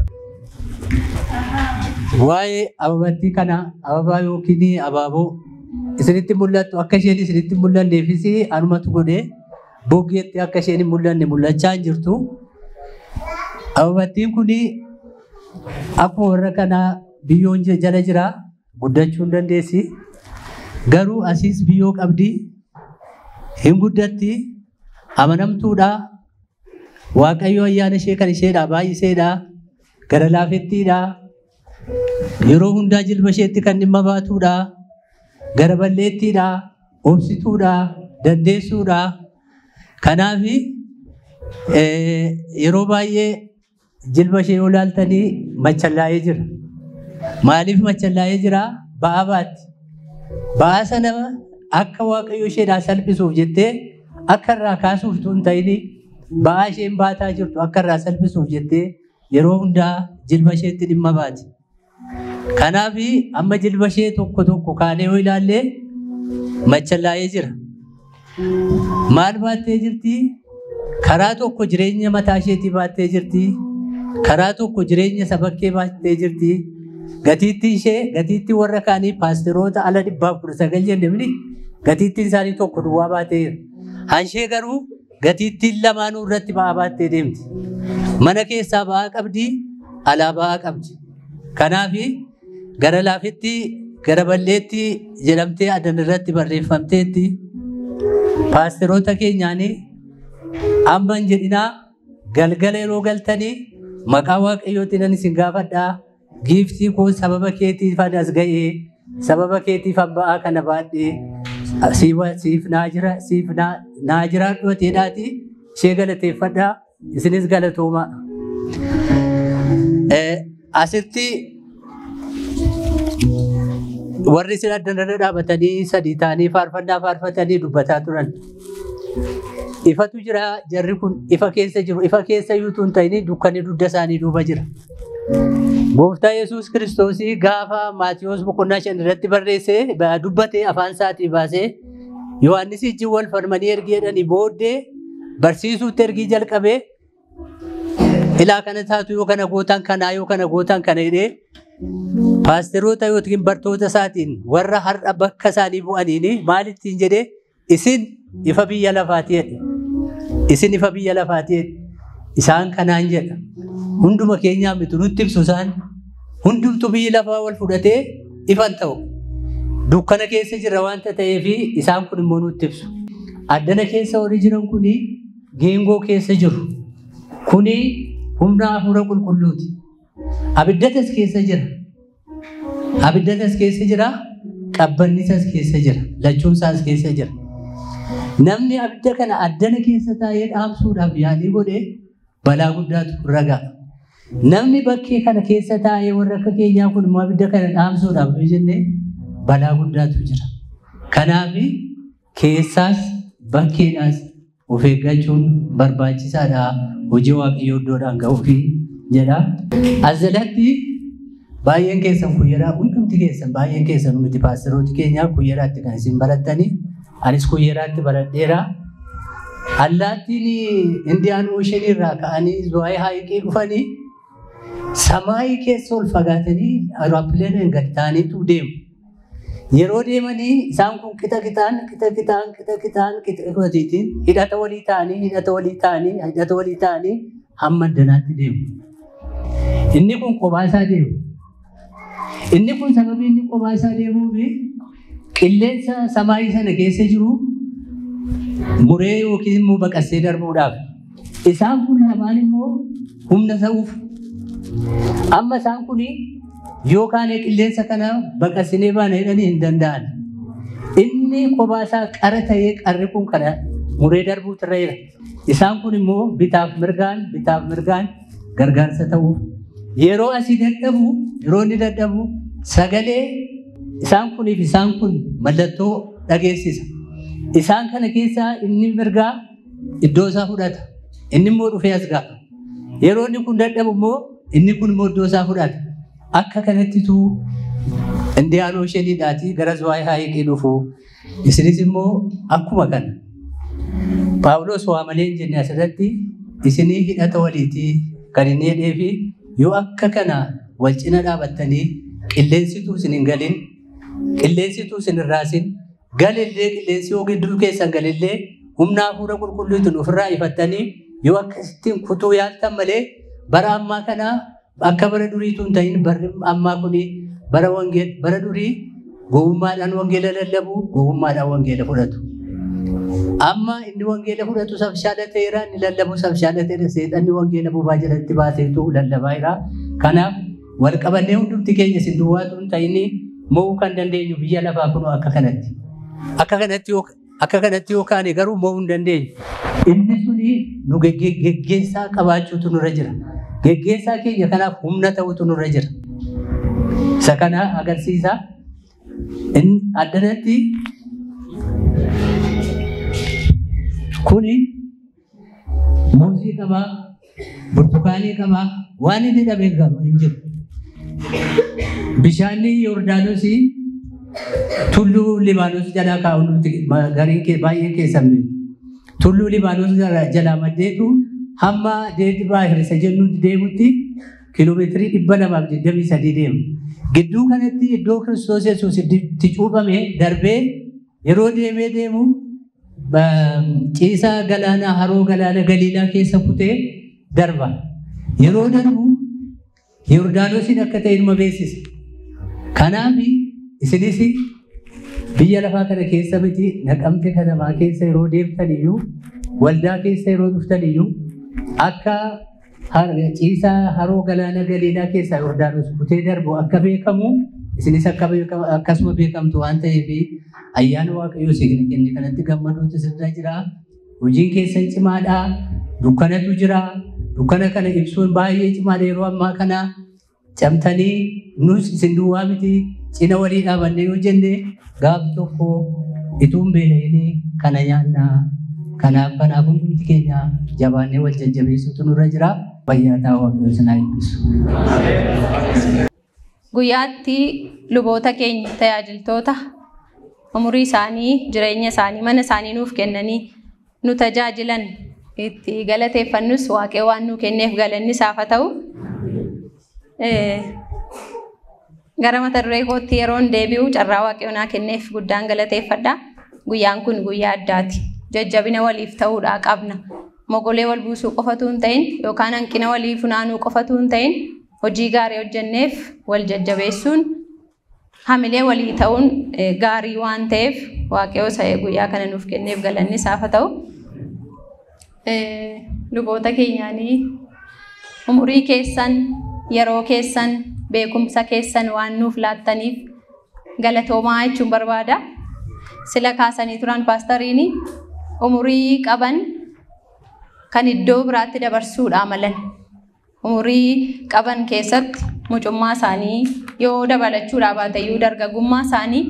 Waa'ee ababattii kana ababaa yookiin abaaboo isinitti mul'attu akka isheen isinitti hin mul'anneefis anumatu godhee boggeetti akka isheen hin mul'anne mul'achaa hin jirtu. Ababattiin kun akkuma warra kanaa biyyoon jala jira guddachuu hin dandeessi. Garuu asiis biyyoo qabdi hin guddatti amanamtuudha. Waaqayyo ayyaana ishee kan isheedha baay'iseedha. Gara laafettiidha. Yeroo hundaa jilba isheetti kan dhimma baatuudha. Gara balleettiidha. Obsituudha. Dandeessuudha. Kanaaf yeroo baay'ee jilba ishee yoo ilaaltanii machallaa'ee jira. Maaliif machallaa'ee jira? Ba'aa baatti. Ba'aa sana akka waaqayyo isheedhaa salphisuuf jettee akka irraa kaasuuf tun ta'ini ba'aa isheen baataa jirtu akka irraa salphisuuf jettee yeroo hundaa jilba isheetti dhimma baati. Kanaaf amma jilba ishee tokko tokko kaanee yoo ilaalle machallaa'ee jira. Maal baattee jirti? Karaa tokko jireenya mataa isheetii baattee jirti. Karaa tokko jireenya sabakkee baattee jirti. Gatiittii ishee gatiittii warra kaanii paasteroota ala dhibbaaf kudha sagal jennee gatiittiin isaanii tokko duwwaa baatee jira. Hanshee garuu gatiittiin lamaanuu irratti ba'aa baattee deemti. Mana keessaa ba'aa qabdi, alaa ba'aa qabdi. Kanaaf gara laafetti gara balleetti jedhamtee adan irratti barreeffamteetti paasteroota keenyaanii amma hin jedhinaa galgala yeroo galtanii maqaa waaqayyootiin nan isin gaafadhaa giiftii kun sababa keetiif as ga'ee sababa keetiif ba'aa kana baadhee siif naa jira siif naa jira dhooteedhaati ishee galateeffadhaa isinis galatooma. Asitti warri isin addanarra dhaabatanii sadii ta'anii faarfannaa faarfatanii dubbataa turan. Ifatu jira jarri kun ifa keessa jiru ifa keessa yuutuun ta'ini dukkanni dugda isaanii duuba jira. Gooftaa Yesuus kiristoosii gaafa Maatiyoos boqonnaa shan irratti barreessee dubbate afaan isaatii baasee Yohaannis ijji wal falmanii ergi jedhanii booddee barsiisuutti ergii jalqabee ilaa kana taatu yoo kana gootan kanaa yoo kana gootan kana jedhee paasteroota yookiin bartoota isaatiin warra har'a bakka isaanii bu'aniin maal ittiin jedhee isin ifa biyya lafaati jedhe. Isin ifa biyya lafaati jedhe. Isaan kanaan jedha. Hunduma keenyaa miti nutti ibsu isaan hundumtu biyyi lafaa wal fudhatee ifan ta'u. Dukkana keessa jira waanta ta'eef isaan kun immoo nutti ibsu. Addana keessa warri jiran kuni geengoo keessa jiru. Kuni humna hafuura qulqulluuti. Abiddatas keessa jira. Abiddatas keessa jira. Qabbannisas keessa jira. Lachuunsaas keessa jira. Namni abidda kana addana keessa taa'ee dhaamsuudhaaf yaalii godhee balaa guddaatu ragaa. Namni bakkee kana keessa taa'ee warra akka keenyaa kun immoo abidda kana dhaamsuudhaaf yoo jenne balaa guddaatu jira. Kanaaf keessaas bakkeedhaas of eeggachuun barbaachisaadha. Hojii waaqayyoo iddoodhaan ga'uuf jedha. As jalatti baay'een keessan kuyyeraa hundumti keessan baay'een keessan miti paasterooti keenyaa kuyyeraatti kan isin barattanii anis kuyyeraatti baradheera. Allaattiin Indiyaan Ooshin irraa ka'anii Zuwaayee Haayiqii dhufanii samaayii keessa ol fagaatanii aerooppileeniin gad ta'aniitu deemu. Yeroo deemanii isaan kun qixa qixaan qixa qixaan qixa qixaan qixa qixaatiin hidhata walii ta'anii hidhata walii ta'anii hidhata walii ta'anii hamma addanaatti deemu. Inni kun kophaa isaa deemu. Inni kun sababii inni kophaa isaa deemuuf qilleensa samaayii sana keessa jiru muree yookiin immoo baqassee darbuudhaaf. Isaan kun lamaan immoo humna sa'uuf. Amma isaan kun yookaan qilleensa kana baqassinee baana jedhanii hin danda'an. Inni kophaa isaa qara ta'ee qarri kun kana muree darbuutu irra jira. Isaan kun immoo bitaaf mirgaan bitaaf mirgaan gargaarsa ta'uuf. Yeroo asii dadhabu yeroo inni dadhabu sagalee isaan kuniif isaan kun mallattoo dhageessisa. Isaan kana keessaa inni mirgaa iddoo isaa fudhata. Inni immoo dhufee as ga'a. Yeroo inni kun dadhabu immoo inni kun immoo iddoo isaa fudhata. Akka kanattitu Indiyaan Oosheeniidhaatii gara Zuwaayee Haayiqii dhufu. Isinis immoo akkuma kana. Paawuloos waa malee hin jenne asirratti isinii hidhata waliitii kan inni jedhee fi yoo akka kana wal cina dhaabattanii qilleensituu isin hin galin qilleensituu isin hin raasin galillee qilleensi yoo gidduu keessan galillee humna hafuura qulqulluutiin ofirraa ifattanii yoo akkasittiin kutuu yaaltan malee bara ammaa kana akka bara duriitu hin ta'in barri ammaa kuni bara wangeel bara durii gowwummaadhaan wangeela lallabu gowwummaadhaan wangeela fudhatu. Amma inni wangeela fudhatu sabshaala ta'eera inni lallabu sabshaala ta'eera seexanni wangeela bobaa jalatti baaseetu lallabaa jira. Kanaaf wal qabannee hundumti keenya isin duwwaatu hin ta'in mo'uu kan dandeenyu biyya lafaa kun akka kanatti. Akka kanatti akka kanatti yookaan garuu mo'uu hin dandeenyu. Inni suni nu geggeessaa qabaachuutu nurra jira. Geggeessaa keenya kanaaf humna ta'utu nurra jira. Isa kana agarsiisa. Addanatti kuni muuzii qabaa, burtukaanii qabaa, waan inni dhabe hin jiru. Bishaanni Yordaanosii tulluu Libaanos jalaa kaa'uun gariin baay'ee keessan beeku. Tulluu Libaanos jalaa maddeetu hamma deebii baahirisa jennu deemutti kiiloomeetirii dhibba lamaaf digdamii sadii deema. Gidduu kanatti iddoo Kiristoos Yesuus itti cuuphame darbee yeroo deemee deemu ciisaa galaanaa haroo galaana Galiilaa keessa kutee darba. Yeroo darbu Yordaanosiin akka ta'e ilma beeksisa. Kanaaf isinis biyya lafaa kana keessa miti naqamte kanamaa keessa yeroo deemtan iyyuu waldaa keessa yeroo dhuftan iyyuu akka ciisaa haroo galaana Galiilaa keessaa Yordaanos kutee darbu akka beekamu isinis akkasuma beekamtu waan ta'eef ayyaana waaqayyoo isin kenne kanatti gammaduutu sirra jira. Hojiin keessan cimaadha. Dukkanatu jira. Dukkana kana ibsuun baay'ee cimaadha yeroo ammaa kana camtanii nus isin duwwaa miti cina walii dhaabannee yoo jenne gaaf tokko ituun beela'inii kana nyaannaa. Kanaaf kanaaf hundumti keenya jabaannee wal jajjabeessutu nurra jira. Fayyaa ta'aa waaqayyoo sinaa eebbisu.
Guyyaatti luboota keenya tajaajiltoota umurii isaanii jireenya isaanii mana isaanii nuuf kennanii nu tajaajilan itti galateeffannus waaqee waan nu kenneef galanni isaaf haa ta'u. Gara mata duree kootti yeroon deebi'u carraa waaqee naa kenneef guddaan galateeffadha. Guyyaan kun guyyaa addaati. Jajjabina waliif ta'uudhaa qabna. Mogolee wal buusuu qofatu hin ta'in yookaan hanqina walii funaanuu qofatu hin ta'in hojii gaarii hojjenneef wal jajjabeessuun hamilee walii ta'uun gaarii waan ta'eef waaqayyoo sa'ee guyyaa kana nuuf kenneef galanni isaaf haa ta'u. Luboota keenyaanii umurii keessan yeroo keessan beekumsa keessan waan nuuf laattaniif galatoomaa jechuun barbaada. Sila kaasanii turan paastariini umurii qaban kan iddoo biraatti dabarsuudha malan. umurii qaban keessatti mucummaa isaanii yoo dabalachuudhaa baatayyuu dargaggummaa isaanii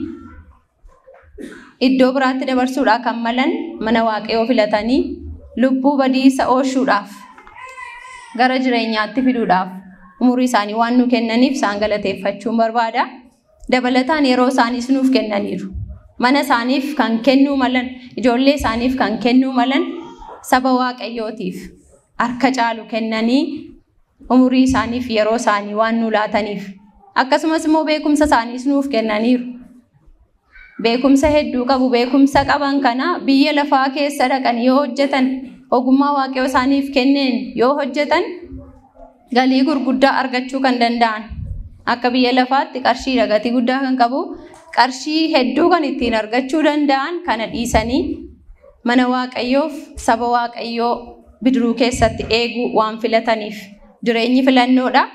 iddoo biraatti dabarsuudhaa kan malan mana waaqayyoo filatanii lubbuu badiisa oolchuudhaaf gara jireenyaatti fiduudhaaf umurii isaanii waan nu kennaniif isaan galateeffachuun barbaada. Dabalataan yeroo isaaniis nuuf kennaniiru. Mana isaaniif kan kennuu malan, ijoollee isaaniif kan kennuu malan saba waaqayyootiif harka caalu kennanii umurii isaaniif yeroo isaanii waan nu laataniif akkasumas immoo beekumsa isaaniis nuuf kennaniiru. Beekumsa hedduu qabu. Beekumsa qaban kana biyya lafaa keessa dhaqan yoo hojjetan ogummaa waaqayyoo isaaniif kenneen yoo hojjetan galii gurguddaa argachuu kan danda'an. Akka biyya lafaatti qarshiidha gatii guddaa kan qabu. Qarshii hedduu kan ittiin argachuu danda'an kana dhiisanii mana waaqayyoof saba waaqayyoo bidiruu keessatti eeguu waan filataniif jireenyi filannoodha.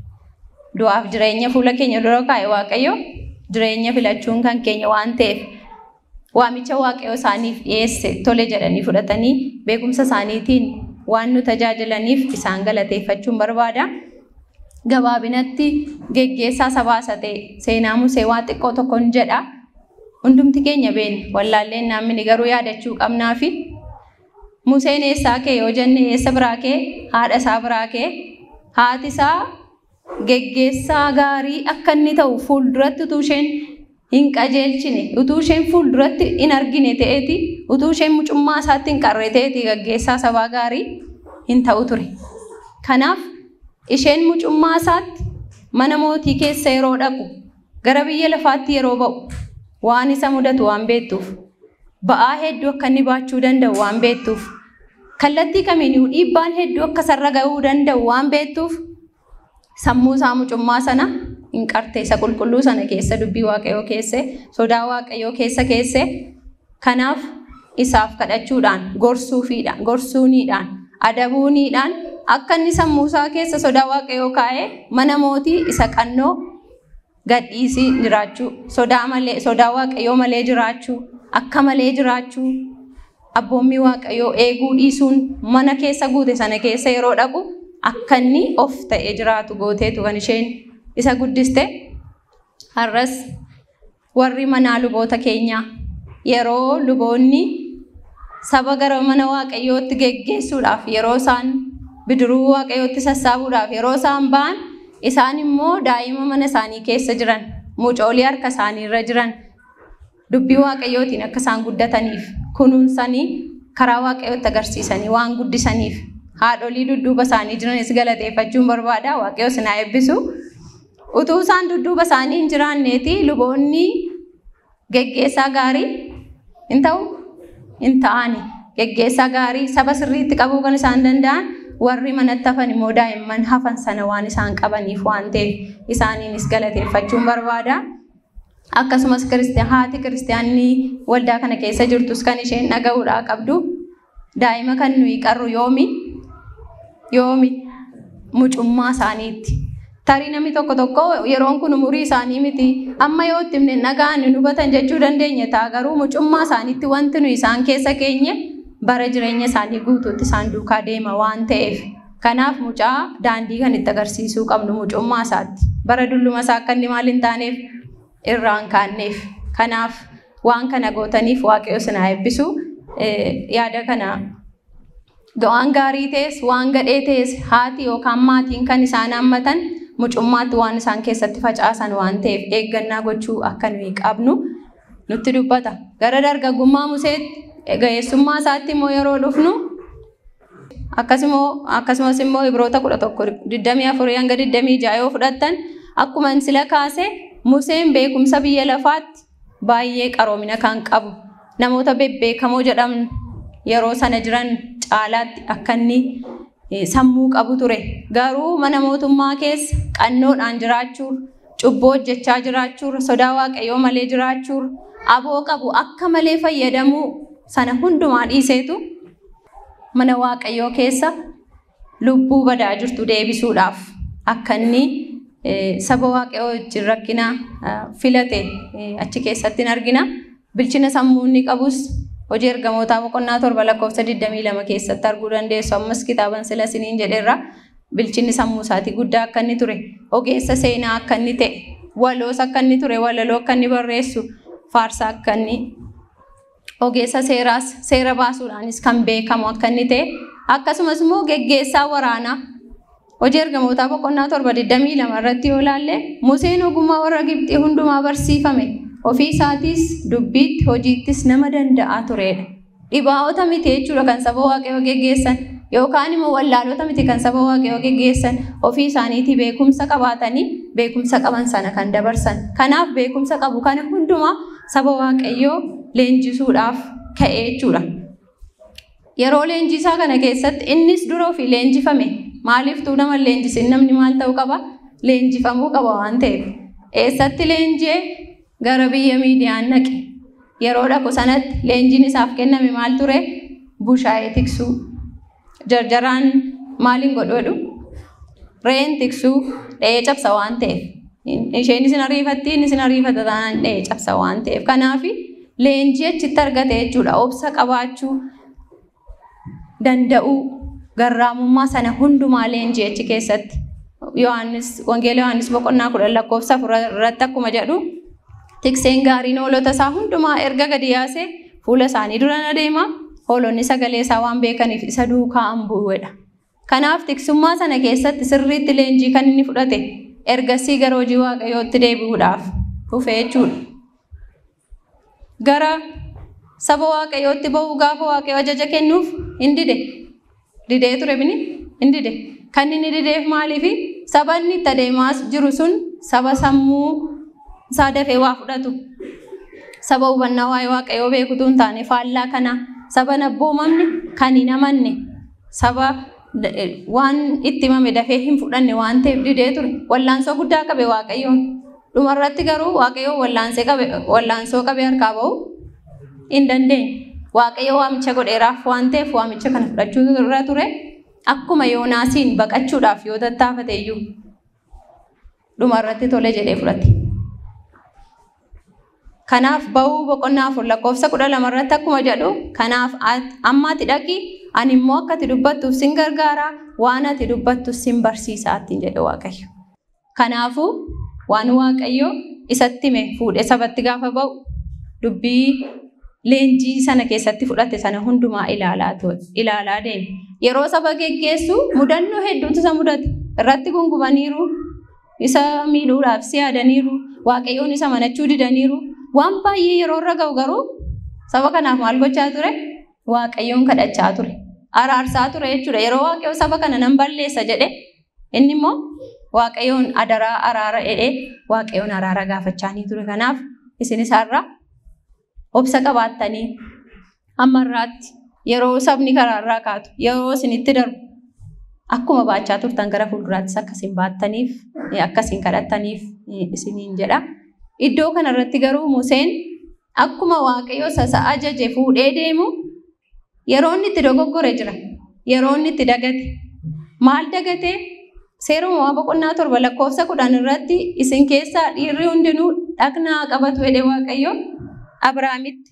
Du'aaf jireenya fuula keenya dura kaa'e waaqayyo jireenya filachuun kan keenya waan ta'eef waamicha waaqayyo isaaniif dhiyeesse tole jedhanii fudhatanii beekumsa isaaniitiin waan nu tajaajilaniif isaan galateeffachuun barbaada. Gabaabinatti geggeessaa sabaa isa ta'e seenaa Musee waa xiqqoo tokkoon jedha. Hundumti keenya beekna wallaalleen namni garuu yaadachuu qabnaa fi Museen eessaa kee yoo jenne eessa biraa kee haadha isaa biraa kee haati isaa geggeessaa gaarii akka inni ta'u fuulduratti utuu isheen hin qajeelchine utuu isheen fuulduratti hin argine ta'eeti utuu isheen mucummaa isaatti hin qarre ta'eeti geggeessaa sabaa gaarii hin ta'u ture. Kanaaf isheen mucummaa isaatti mana mootii keessa yeroo dhaqu gara biyya lafaatti yeroo ba'u waan isa mudatu waan beektuuf ba'aa hedduu akka inni baachuu danda'u waan beektuuf kallattii kamiinuu dhiibbaan hedduu akka isarra ga'uu danda'u waan beektuuf sammuu isaa mucummaa sana hin qarte isa qulqulluu sana keessa dubbii waaqayyoo keesse sodaa waaqayyoo keessa keesse kanaaf isaaf kadhachuudhaan gorsuufiidhaan gorsuuniidhaan adabuuniidhaan akka inni sammuu isaa keessa sodaa waaqayyoo kaa'ee mana mootii isa qannoo gadhiisii jiraachuu sodaa malee sodaa waaqayyoo malee jiraachuu akka malee jiraachuu abboommii waaqayyoo eeguu dhiisuun mana keessa guute sana keessa yeroo dhaqu akka inni of ta'ee jiraatu gooteetu kan isheen isa guddiste har'as warri manaa luboota keenyaa yeroo luboonni saba gara mana waaqayyootti geggeessuudhaaf yeroo isaan bidiruu waaqayyootti sassaabuudhaaf yeroo isaan ba'an isaan immoo daa'ima mana isaanii keessa jiran mucoolii harka isaanii irra jiran dubbii waaqayyootiin akka isaan guddataniif kunuunsanii karaa waaqayyootti agarsiisanii waan guddisaniif haadholii dudduuba isaanii jiranis galateeffachuun barbaada waaqayyo sinaa eebbisu utuu isaan dudduuba isaanii hin jiraanneeti luboonni geggeessaa gaarii hin ta'u hin ta'ani geggeessaa gaarii saba sirriitti qabuu kan isaan danda'an warri manatti hafan immoo daa'imman hafan sana waan isaan qabaniif waan ta'eef isaaniinis galateeffachuun barbaada. Akkasumas haati kiristaanii waldaa kana keessa jirtus kan isheen dhaga'uudhaa qabdu daa'ima kan nuyi qarru yoomi yoomi mucummaa isaaniitti. Tarii namni tokko tokko yeroon kun umurii isaanii miti amma yoo itti himne nagaan nu hubatan jechuu dandeenya ta'a garuu mucummaa isaaniitti wanti nu isaan keessa keenye bara jireenya isaanii guutuutti isaan duukaa deema waan ta'eef kanaaf mucaa daandii kan itti agarsiisuu qabnu mucummaa isaatti bara dulluma isaa akka inni maal hin taaneef irraan kaanneef kanaaf waan kana gootaniif waaqayyo sinaa eebbisu yaada kana waan gaarii ta'es waan gadhee ta'es haati yookaan maatiin kan isaan hammatan mucummaatti waan isaan keessatti facaasan waan ta'eef eeggannaa gochuu akka nuyi qabnu nutti dubbata gara dargaggummaa museetti ga'eessummaa isaatti immoo yeroo dhufnu akkasumas immoo ibroota kudha tokko digdamii afurii hanga digdamii ja'a yoo fudhattan akkuma sila kaase Museen beekumsa biyya lafaatti baay'ee qaroomina kan qabu namoota bebbeekamoo jedhamu yeroo sana jiran caalaatti akka inni sammuu qabu ture garuu mana mootummaa keessa qannoodhaan jiraachuun cubboo hojjechaa jiraachuun sodaa waaqayyoo malee jiraachuun aboo qabu akka malee fayyadamuu sana hundumaa dhiiseetu mana waaqayyoo keessa lubbuu badaa jirtu deebisuudhaaf akka inni saba waaqayyoo wajjin rakkina filate achi keessatti hin argina. Bilchina sammuu inni qabus hojii ergamootaa boqonnaa torba lakkoofsa 22 keessatti arguu dandeessu. Ammas kitaaban sila siniin jedheerra bilchinni sammuu isaatii guddaa akka inni ture ogeessa seenaa akka inni ta'e waloos akka inni ture walaloo akka inni barreessu faarsaa akka inni ogeessa seeraas seera baasuudhaanis kan beekamu akka inni ta'e akkasumas immoo geggeessaa waraanaa hojii ergamootaa boqonnaa torba 22 irratti yoo ilaalle Museen ogummaa warra Gibxii hundumaa barsiifame ofii isaatiis dubbiitti hojiittis nama danda'aa turedha. Dhibaa'ota miti jechuudha kan saba waaqayyoo geggeessan yookaan immoo wallaalota miti kan saba waaqayyoo geggeessan ofii isaaniitii beekumsa qabaatanii beekumsa qaban sana kan dabarsan. Kanaaf beekumsa qabu kana hundumaa saba waaqayyoo leenjisuudhaaf ka'ee jechuudha. Yeroo leenjisaa kana keessatti innis dura ofii leenjifame maaliif tuu nama leenjisin namni maal ta'uu qaba? Leenjifamuu qaba waan ta'eef. Eessatti leenjee gara biyya miidiyaan naqe. Yeroo dhaqu sanatti leenjiin isaaf kenname maal ture? Bushaayee tiksuu. Jarjaraan maaliin godhu? Re'een tiksuu dha'ee cabsa waan ta'eef. Isheen isin ariifatti inni isin ariifata taanaan dha'ee cabsa waan ta'eef. Kanaaf leenjii achitti argate jechuudha. Obsa qabaachuu danda'uu garraamummaa sana hundumaa leenjii achi keessatti. Yohaannis Wangeela Yohaannis boqonnaa kudhan lakkoofsa afur irratti akkuma jedhu tikseen gaariin hoolota isaa hundumaa erga gadi yaasee fuula isaanii dura adeema hoolonni sagalee isaa waan beekaniif isa duukaa hin bu'edha. Kanaaf tiksummaa sana keessatti sirriitti leenjii kan inni fudhate ergasii gara hojii waaqayyootti deebi'uudhaaf dhufe jechuudha. Gara saba waaqayyootti ba'uu gaafa waaqayyo ajaja kennuuf hin dide. Didee ture bini hin dide. Kan inni dideef maaliifi saba inni itti adeemaa jiru sun saba sammuu isaa dafee waa fudhatu. Saba hubannaa waa'ee waaqayyoo beekutu hin taane faallaa kana saba nabboomamne kan hin amanne saba waan itti himame dafee hin fudhanne waan ta'eef didee ture. Wallaansoo guddaa qabe waaqayyoon. Dhumarratti garuu waaqayyoon wallaansee qabe wallaansoo qabe harkaa ba'u hin dandeenye. Waaqayyo waamicha godheeraaf waan ta'eef waamicha kana fudhachuu irra ture. Akkuma Yoonaasiin baqachuudhaaf yoo tattaafate iyyuu dhumarratti tole jedhee fudhate. Kanaaf ba'uu boqonnaa afur lakkoofsa kudha lama irratti akkuma jedhu kanaaf amma ati dhaqi ani immoo akka ati dubbattuuf sin gargaara waan ati dubbattu sin barsiisa ittiin jedhe Waaqayyo. Kanaafuu waan Waaqayyo isatti hime fuudhee sabatti gaafa ba'u dubbii leenjii sana keessatti fudhate sana hundumaa ilaalaa ilaalaa deeme. Yeroo saba geggeessu mudannoo hedduutu isa mudate. Irratti gungumaniiru, isa miidhuudhaaf si yaadaniiru, waaqayyoon isa manachuu didaniiru. Waan baay'ee yeroo irra ga'u garuu saba kanaaf maal gochaa ture? Waaqayyoon kadhachaa ture. Araarsaa ture jechuudha. Yeroo waaqayyo saba kana nan balleessa jedhe inni immoo waaqayyoon adaraa araara jedhee waaqayyoon araara gaafachaa ni ture. Kanaaf isin isaarraa obsa qabaattanii amma irraatti yeroo sabni karaarraa kaatu yeroo isinitti darbu akkuma baachaa turtan gara fuulduraattis akkasiin baattaniif akkasiin kadhattaniif isiniin jedha. Iddoo kanarratti garuu Museen akkuma waaqayyo sasa ajaje fuudhee deemu yeroo inni itti dogoggore jira. Yeroo inni itti dagate. Maal dagate? Seera uumamaa boqonnaa torba lakkoofsa kudhan irratti isin keessaa dhiirri hundinuu dhaqnaa qabatu jedhe waaqayyo Abrahaamitti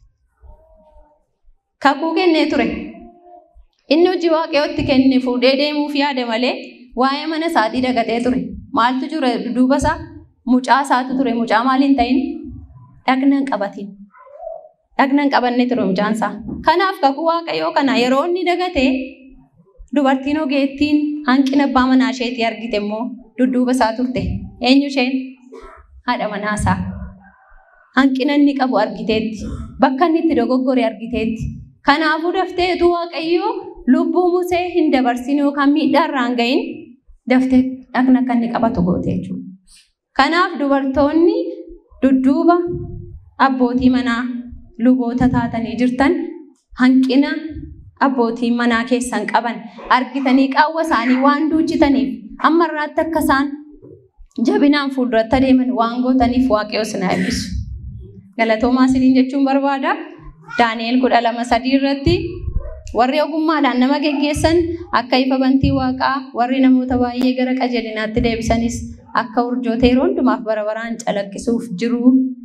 kakuu kennee ture. Inni hojii waaqayyootti kenne fuudhee deemuuf yaade malee waa'ee mana isaatii dagatee ture. Maaltu jira duuba isaa? Mucaa isaatu ture. Mucaa maaliin ta'in? Dhagna hin qabatin. Dhagna hin qabanne ture mucaan isaa. Kanaaf kakuu waaqayyoo kana yeroo inni dagate dubartiin ogeettiin hanqina abbaa manaa isheetii argite immoo dudduuba isaa turte. Eenyu isheen? Haadha manaa isaa. Hanqina inni qabu argiteetti. Bakka inni itti dogoggore argiteetti. Kanaafuu daftee utuu waaqayyoo lubbuu Musee hin dabarsin yookaan miidhaa irraa hin gahin daftee dhagna akka inni qabatu goote jechuudha. Kanaaf dubartoonni dudduuba abbootii manaa luboota taatanii jirtan hanqina abbootii manaa keessan qaban argitanii qaawwa isaanii waan duuchitaniif amma irraatti akka isaan jabinaan fuulduratti adeeman waan gootaniif waaqayyo sinaa eebbisu. Galatoomaa isiniin jechuun barbaada. Daani'el kudha lama sadii irratti warri ogummaadhaan nama geggeessan akka ifa bantii waaqaa warri namoota baay'ee gara qajeelinaatti deebisanis akka urjoota yeroo hundumaaf bara baraan calaqqisuuf jiru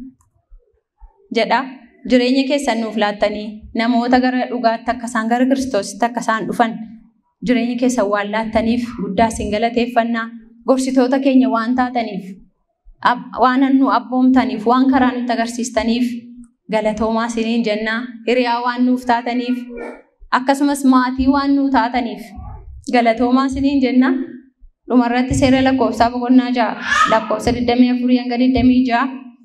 jedha. Jireenya keessan nuuf laattanii namoota gara dhugaatti akka isaan gara kiristoositti akka isaan dhufan jireenya keessa waan laattaniif guddaa isin galateeffannaa gorsitoota keenya waan taataniif ab- waan nu abboomtaniif waan karaa nutti agarsiistaniif galatoomaa isiniin jennaa hiriyaa waan nuuf taataniif akkasumas maatii waan nuu taataniif galatoomaa isiniin jennaa dhumarratti seera lakkoofsaa boqonnaa ja'a lakkoofsa 24 hanga 26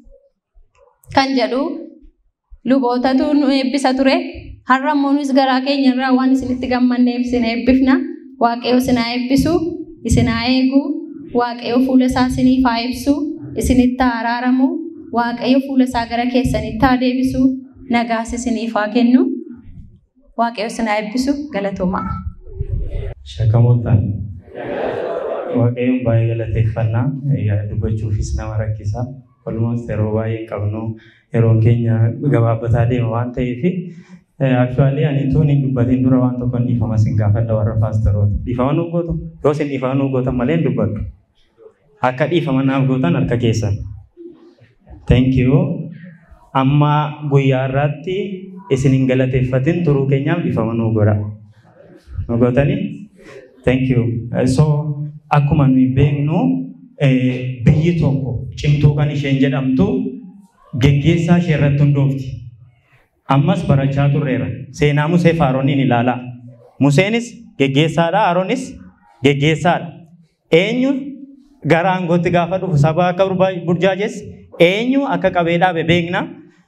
kan jedhu lubootatu nu eebbisa ture har'a immoo nus garaa keenya irraa waan isinitti gammanneef isin eebbifna waaqayyo isin haa eebbisu isin haa eegu waaqayyo fuula isaa isiniif haa ibsu isinitti haa araaramu waaqayyo fuula isaa gara keessanitti haa deebisu nagaas isiniif haa kennu waaqayyo isin haa eebbisu galatoomaa.
Shakamoota. Waaqayyoon baay'ee galateeffannaa Egaa dubbachuufis nama rakkisa. Olmoos yeroo baay'ee hin qabnu yeroon keenya gabaabbataa deema waan ta'eef Actually ani tuun hin dubbatiin dura waan tokko hin dhiifama sin gaafadha warra paasteroota. Dhiifama nuuf gootu? Yoo sin dhiifama nuuf gootan malee hin dubbadhu. Akka dhiifama naaf gootan harka keessan. Thank you. Amma guyyaa irraatti isin hin galateeffatin turuu keenyaaf dhiifama nuuf godha. Nu gootanii? Thank you. Eh, So akkuma nuyi beeknu eh, biyyi tokko cimtuu kan isheen jedhamtu geggeessaa ishee irratti hundoofti. Ammas barachaa turreera. Seenaa Musee fi Arooniin ilaalaa. Museenis geggeessaadha, Aroonis geggeessaadha. Eenyu gara aangootti gaafa dhufu saba akka burba- burjaajes eenyu akka qabee dhaabe beekna.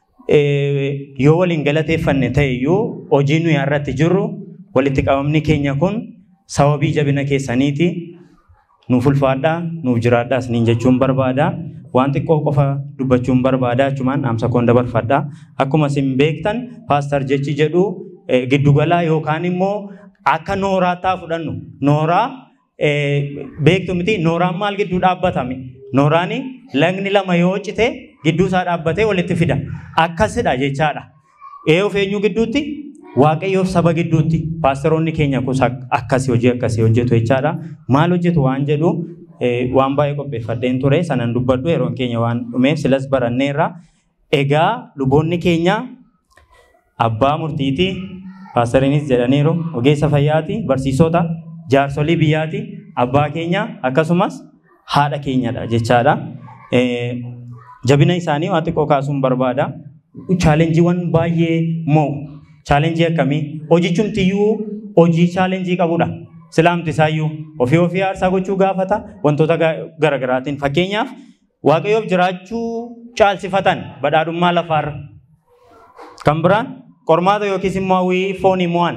Eh, Yoo waliin galateeffanne ta'e iyyuu hojii nuyi irratti jirru walitti qabamni keenya kun sababii jabina keessaniiti. Nuuf ulfaadhaa, nuuf jiraadhaa isiniin jechuun barbaada. Waan xiqqoo qofa dubbachuun barbaada achumaan dhaamsa koon dabarfadha. Akkuma isin beektan paastar jechi jedhu eh, giddugalaa yookaan immoo akka nooraattaa fudhannu. Nooraa eh, beektu miti nooraan maal gidduu dhaabbatame? Nooraan lagni lama yoo cite gidduu isaa dhaabbatee walitti fida. Akkasidha jechaadha. Eeyoof eenyu gidduutti? Waaqayyoof saba gidduutti paasteroonni keenya kunis ak- akkasii hojii akkasii hojjetu jechaadha. Maal hojjetu waan jedhu eh, waan baay'ee qopheeffadheen ture sanan dubbadhu yeroon keenya waan dhumeef silas baranneerra. Egaa luboonni keenya abbaa murtiiti, paasteriinis jedhaniiru, ogeessa fayyaati, barsiisota, jaarsolii biyyaati, abbaa keenya akkasumas haadha keenyadha jechaadha. Eh, Jabina isaanii waan xiqqoo kaasuun barbaada. Chaalenjiiwwan baay'ee moo chaalenjii akkamii? Hojichumtiyyuu hojii chaalenjii qabudha. Silaamti isaayyuu ofii ofii aarsaa gochuu gaafata wantoota ga- garaagaraatiin. Fakkeenyaaf waaqayyoof jiraachuu caalsifatan badhaadhummaa lafaarra. Kan biraan qormaata yookiis immoo hawwii foonii mo'an.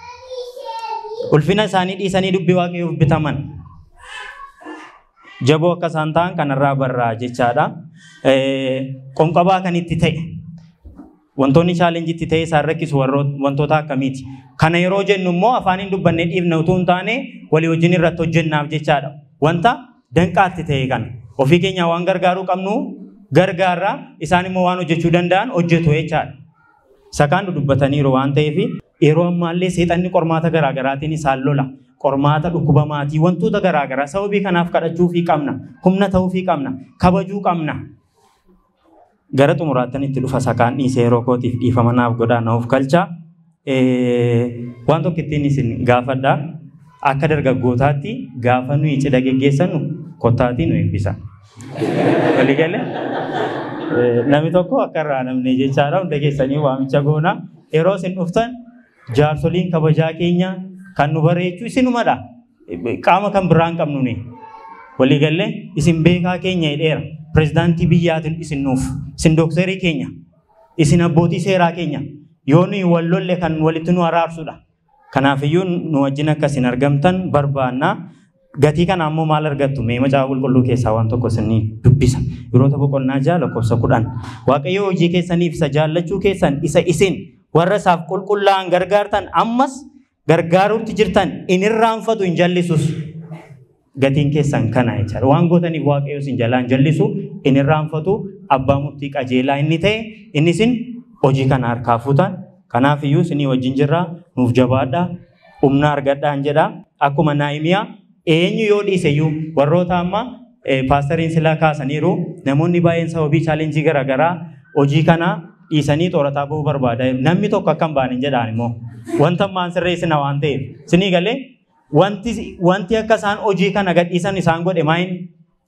Ulfina isaanii dhiisanii dubbii waaqayyoof bitaman. Jaboo akka isaan ta'an kanarraa barraa jechaadha. Eh, Qonqabaa kan itti ta'e. Wantoonni chaalenjiitti ta'e isaan rakkisu warroota- wantoota akkamiiti? Kana yeroo jennu immoo afaaniin dubbannee dhiifna utuu hin taane walii wajjin irratti hojjennaaf jechaadha. Wanta danqaatti ta'e kana. Ofii keenya waan gargaaruu qabnu gargaarra isaan immoo waan hojjechuu danda'an hojjetu jechaadha. Isa kaan dubbataniiru waan ta'eef yeroo ammaallee seexanni qormaata garaagaraatiin isaan lola. Qormaata dhukkuba maatii wantoota garaagaraa sababii kanaaf kadhachuufii qabna. Humna ta'uufii qabna. Kabajuu qabna. Gara xumuraattan itti dhufa sakaan dhiisee yeroo kootiif dhiifama naaf godhaa naaf galcha. Eh, Waan tokko ittiin isin gaafadha. Akka dargaggootaatti gaafa nuyi cidha geggeessannu kottaatii nu eebbisa. Walii galee? Eh, Namni tokko akka irraa namne jechaadha hunda keessanii waamicha goona. Yeroo isin dhuftan jaarsoliin kabajaa keenya kan nu bareechuu isinumadha. Qaama kan biraa hin qabnu ni. Walii galee isin beekaa keenya jedheera. Pirezidaantii biyyaatiin isin nuuf. Isin dookterii keenya. Isin abbootii seeraa keenya. Yoo nuyi wal lolle kan walitti nu araarsudha. Kanaafiyyuu nu wajjin akkasiin argamtan barbaanna. Gatii kana ammoo maal argattu? Mee macaafa qulqulluu keessaa waan tokko isinii dubbisa. Yeroota boqonnaa ja'a lakkoofsa kudhan. Waaqayyo hojii keessaniif isa jaallachuu keessan isa isin warra isaaf qulqullaa'an gargaartan ammas gargaaruutti jirtan in irraanfatu hin jallisus. Gatiin keessan kana jechaadha. Waan gootaniif waaqayyo isin jalaa hin jallisu in irraanfatu abbaa murtii qajeelaa inni ta'e inni isin hojii kana harkaa fuutan. Kanaaf iyyuu isinii wajjin jirra nuuf jabaadha. Humna argadhaan jedha. Akkuma Naahimiyaa eenyu yoo dhiise iyyuu warroota amma eh, paastariin silaa kaasaniiru namoonni baay'een sababii chaalenjii garaagaraa hojii kana dhiisanii xoorataa bahuu barbaada. Namni tokko akka hin baane jedhaan immoo wanta ammaan sirreessina waan ta'eef. Isinii galee wanti wanti akka isaan hojii kana gadhiisan isaan godhe maayin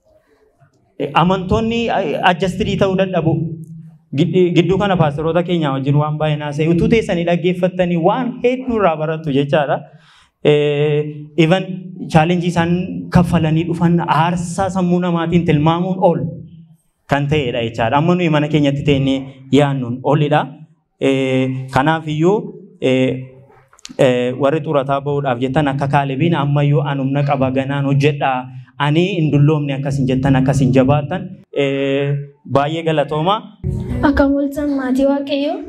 amantoonni adjastirii ta'uu dadhabu. Giddi- Gidduu kana paastoroota keenya wajjin waan baay'ee naasa'e utuu teessanii dhaggeeffattanii waan hedduu irraa barattu jechaadha. Even chaalenjii isaan kaffalanii dhufan aarsaa sammuu namaatiin tilmaamuun ol kan ta'edha jechaadha. Amma nuyi mana keenyatti teenyee yaannuun olidha. Kanaaf iyyuu warri xurataa bahuudhaaf jettan akka kaalebiin ammayyuu an humna qaba ganaan hojjedhaa ani hin dulloomne akkasin jettan akkasin jabaattan baay'ee galatooma.
Akka mul'atan maatii waaqayyoo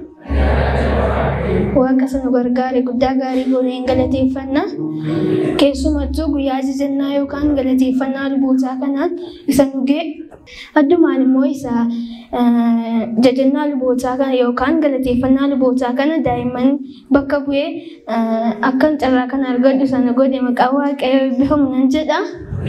waaqa sana gargaare guddaa gaarii gooneen galateeffannaa keessumattuu guyyaa jajannaa yookaan galateeffannaa lubootaa kanaan isa nugee addumaan immoo isa eh, jajannaa lubootaa kana yookaan galateeffannaa lubootaa kana daa'imman bakka bu'ee eh, akkan carraa kana argadhu sana godhe maqaa waaqayyoo eebbifamu nan jedha.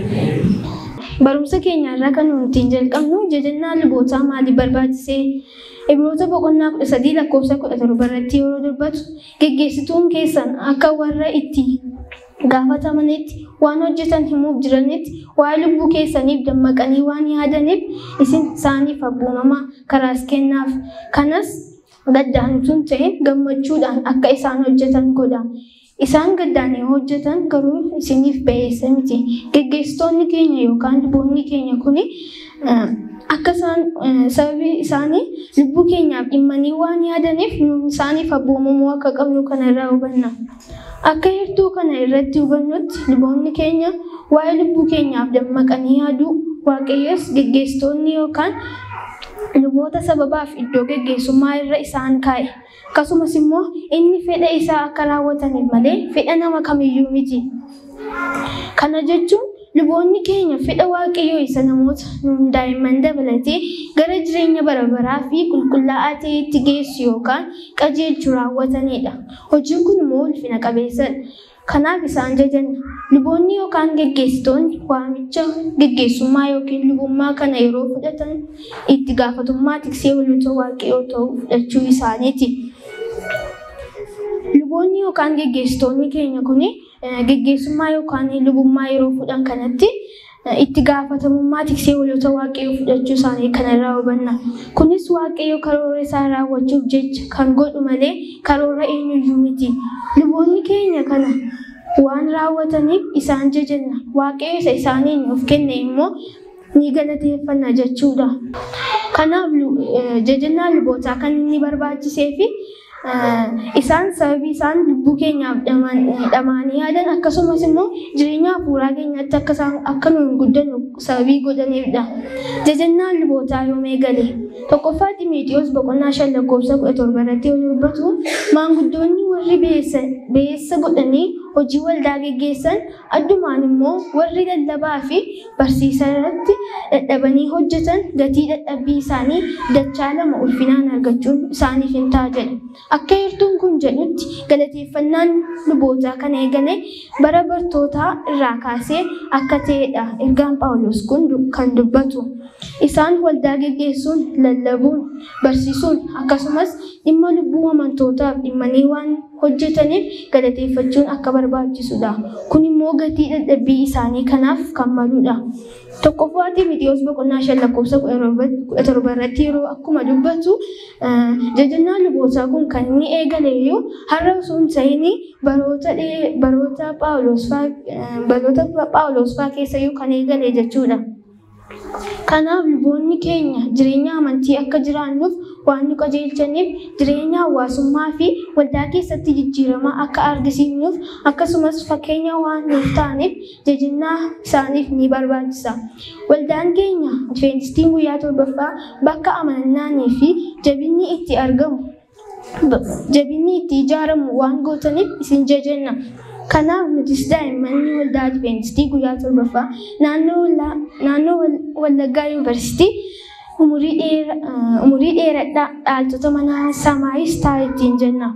Barumsa keenya irraa kan nuti jalqabnu jajannaa lubootaa maaliif barbaachisee Ibroota boqonnaa kudha sadii lakkoofsa kudha torba irratti yeroo dubbatu geggeessituun keessan akka warra itti gaafatamanitti waan hojjetan himuuf jiranitti waa'ee lubbuu keessaniif dammaqanii waan yaadaniif isin isaaniif abboomamaa karaas kennaaf. Kanas gaddaan utuu hin ta'in gammachuudhaan akka isaan hojjetan godha. Isaan gaddaan yoo hojjetan garuu isiniif ba'eessa miti. Geggeessitoonni keenya yookaan luboonni keenya kuni eh, akka isaan eh, sababii isaanii lubbuu keenyaaf dhimmanii waan yaadaniif nuun isaaniif abboomamuu akka qabnu kana irraa hubanna. Akka heertuu kana irratti hubannutti luboonni keenya waa'ee lubbuu keenyaaf dammaqanii yaaduu waaqayyos geggeessitoonni yookaan luboota sababaaf iddoo geggeessummaa irra isaan kaa'e. Akkasumas immoo inni fedha isaa akka raawwataniif malee fedha nama kamiyyuu miti. Kana jechuun luboonni keenya fedha waaqayyoo isa namoota nuun daa'imman dabalatee gara jireenya bara baraa fi qulqullaa'aa ta'etti geessu yookaan qajeelchu raawwatanidha. Hojiin kun immoo ulfina qabeessadha. Kanaaf isaan jajanna. Luboonni yookaan geggeessitoonni waamicha geggeessummaa yookiin lubummaa kana yeroo fudhatan itti gaafatummaa tiksee walota waaqayyoo ta'uu fudhachuu isaaniiti. Luboonni yookaan geggeessitoonni keenya kuni eh, geggeessummaa yookaan lubummaa yeroo fudhan kanatti eh, itti gaafatamummaa tiksee walota waaqayyoo fudhachuu isaanii kanarraa hubanna. Kunis waaqayyo karoora isaa raawwachuuf jecha kan godhu malee karoora eenyuyyuu miti. Luboonni keenya kana waan raawwataniif isaan jajanna. Waaqayyo isa isaaniin of kenne immoo ni galateeffanna jechuudha. Kanaaf lu- eh, jajannaa lubootaa kan inni barbaachisee fi eh, isaan sababii isaan lubbuu keenyaaf dhaman- dhamaanii yaadan akkasumas immoo jireenya hafuuraa keenyatti akka isaan akka nuyi guddannu sababii godhaniifidha. Jajannaan lubootaa yoom eegale? Tokkoffaa Ximeetiyoos boqonnaa shan lakkoofsa kudha torba irratti yoo dubbatu maanguddoonni warri beessa beessa godhanii hojii waldaa geggeessan addumaan immoo warri lallabaa fi barsiisaa irratti dadhabanii hojjetan gatii dadhabbii isaanii dachaa lama ulfinaan argachuun isaaniif hin ta'a jedha. Akka heertuun kun jedhutti galateeffannaan lubootaa kan eegale bara bartootaa irraa kaasee akka ta'edha. Ergaan Phaawulos kun du- kan dubbatu. Isaan waldaa geggeessuun, lallabuun, barsiisuun akkasumas dhimma lubbuu amantootaaf dhimmanii waan hojjetaniif galateeffachuun akka barbaachisudha. Kun immoo gatii dadhabbii isaanii kanaaf kan maludha. Tokkoffaa Ximeetiyoos boqonnaa shan lakkoofsa kudha torba irratti yeroo akkuma dubbatu eh, jajannaan lubootaa kun kan inni eegale iyyuu har'a osoo hin ta'in baroota dhee- baroota Phaawulos fa'aa eh, baroota Phaawulos fa'aa keessa iyyuu kan eegale jechuudha. Kanaaf luboonni keenya jireenya amantii akka jiraannuuf waan nu qajeelchaniif jireenya hawaasummaa fi waldaa keessatti jijjiirama akka argisiifnuuf akkasumas fakkeenya waan nuuf ta'aniif jajannaa isaaniif ni barbaachisa. Waldaan keenya Adventistiin guyyaa torbaffaa bakka amanannaanii fi jabinni itti argamu jabinni itti ijaaramu waan gootaniif isin jajanna. Kanaaf nutis daa'imman waldaa Adventistii guyyaa torbaffaa naannoo Wallaa- naannoo Wal- Wallaggaa Yuunivarsiitii umurii dheera- eh, umurii dheeradhaa dhaaltota mana Samaayis ta'a ittiin jenna.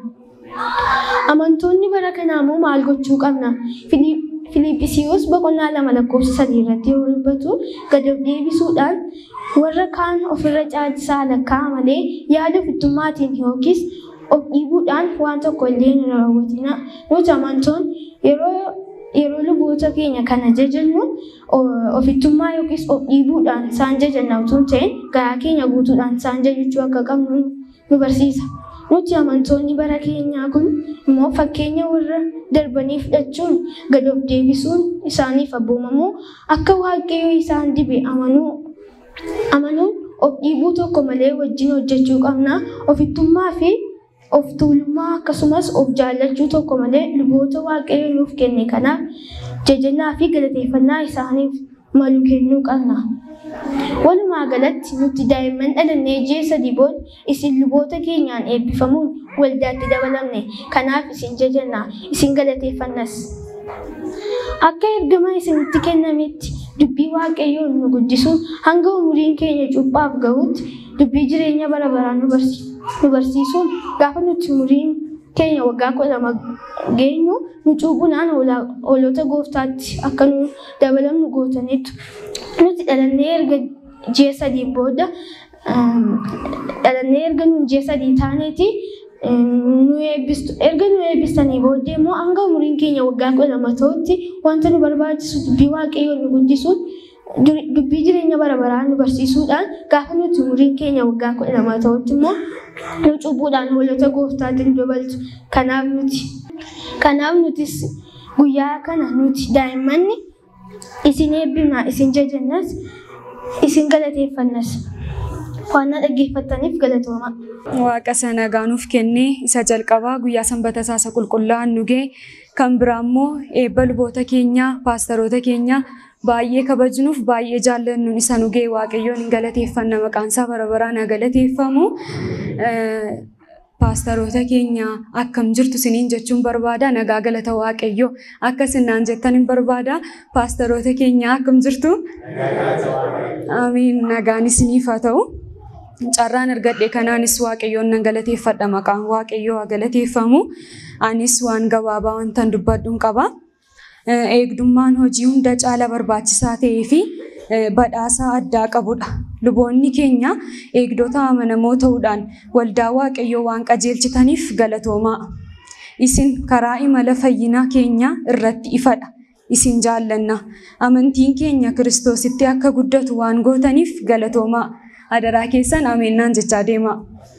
Amantoonni bara kanaa immoo maal gochuu qabna? Filiip- Filiiphisiyoos boqonnaa lama lakkoofsa sadii irratti yoo dubbatu gad of deebisuudhaan warra kaan ofirra caalchisaa lakkaa'a malee yaada ofittummaatiin yookiis of dhiibuudhaan waan tokko illee hin raawwatina. Nuti amantoon yeroo yeroo luboota keenya kana jajannu o- ofittummaa yookiis of dhiibuudhaan isaan jajanna utuu hin ta'in garaa keenya guutuudhaan isaan jajachuu akka qabnu nu barsiisa. Nuti amantoonni bara keenyaa kun immoo fakkeenya warra darbanii fudhachuun gad of deebisuun isaaniif abboomamuu akka waaqayyo isaan dibe amanuu amanuun of dhiibuu tokko malee wajjin hojjechuu qabna. Ofittummaa fi of tuulummaa akkasumas of jaallachuu tokko malee luboota waaqayyo nuuf kenne kanaaf jajannaa fi galateeffannaa isaaniif malu kennuu qabna. Walumaa galatti nuti daa'imman dhalannee ji'a sadii booda isin luboota keenyaan eebbifamuun waldaatti dabalamne. Kanaaf isin jajanna, isin galateeffannas. Akka ergama isinitti kennametti dubbii waaqayyoon nu guddisuun hanga umuriin keenya cuuphaaf gahutti dubbii jireenya bara baraa nu barsi- nu barsiisuun gaafa nuti umuriin keenya waggaa kudha lama geenyu nu cuuphuudhaan hoolaa- hoolota gooftaatti akka nu dabalamnu gootaniitu. Nuti dhalannee erga ji'a sadii booda um, dhalannee erga nu ji'a sadii taaneeti um, nu eebbistu erga nu eebbistanii booddee immoo hanga umuriin keenya waggaa kudha lama ta'utti wanta nu barbaachisu dubbii waaqayyoon nu guddisuun dur- dubbii jireenya bara baraa nu barsiisuudhaan gaafa nuti umuriin keenya waggaa kudha lama ta'utti immoo nu cuuphuudhaan hoolota gooftaatiin dabaltu. Kanaaf nuti kanaaf nutis guyyaa kana nuti daa'immanni isin eebbifna isin jajannas isin galateeffannas waan na dhaggeeffattaniif galatooma.
Waaqa sana gaanuuf kennee isa jalqabaa guyyaa sanbata isaa qulqullaa'an nu ga'e kan biraa immoo eebba luboota keenyaa paastaroota keenyaa baay'ee kabajnuuf baay'ee jaallannuun isa nu ga'e waaqayyoon hin galateeffanna maqaan isaa bara baraan haa galateeffamu. Eh, Paastaroota keenya akkam jirtu isiniin jechuun barbaada nagaa galata waaqayyoo akka isinaan jettan hin barbaada paastaroota keenya akkam jirtu. Amiin nagaan isiniif haa ta'u. Carraan argadhe kanaanis waaqayyoon nan galateeffadha maqaan waaqayyoo haa galateeffamu. Anis waan gabaabaa wantan dubbadhuun qaba. Eh, Eegdummaan hojii hunda caala barbaachisaa ta'ee fi eh, badhaasaa addaa qabudha. Luboonni keenya eegdota amanamoo ta'uudhaan waldaa waaqayyoo waan qajeelchitaniif galatoomaa. Isin karaa imala fayyinaa keenya irratti ifadha. Isin jaallanna. Amantiin keenya Kiristoositti akka guddatu waan gootaniif galatoomaa. Adaraa keessan ameennaan jechaa deemaa.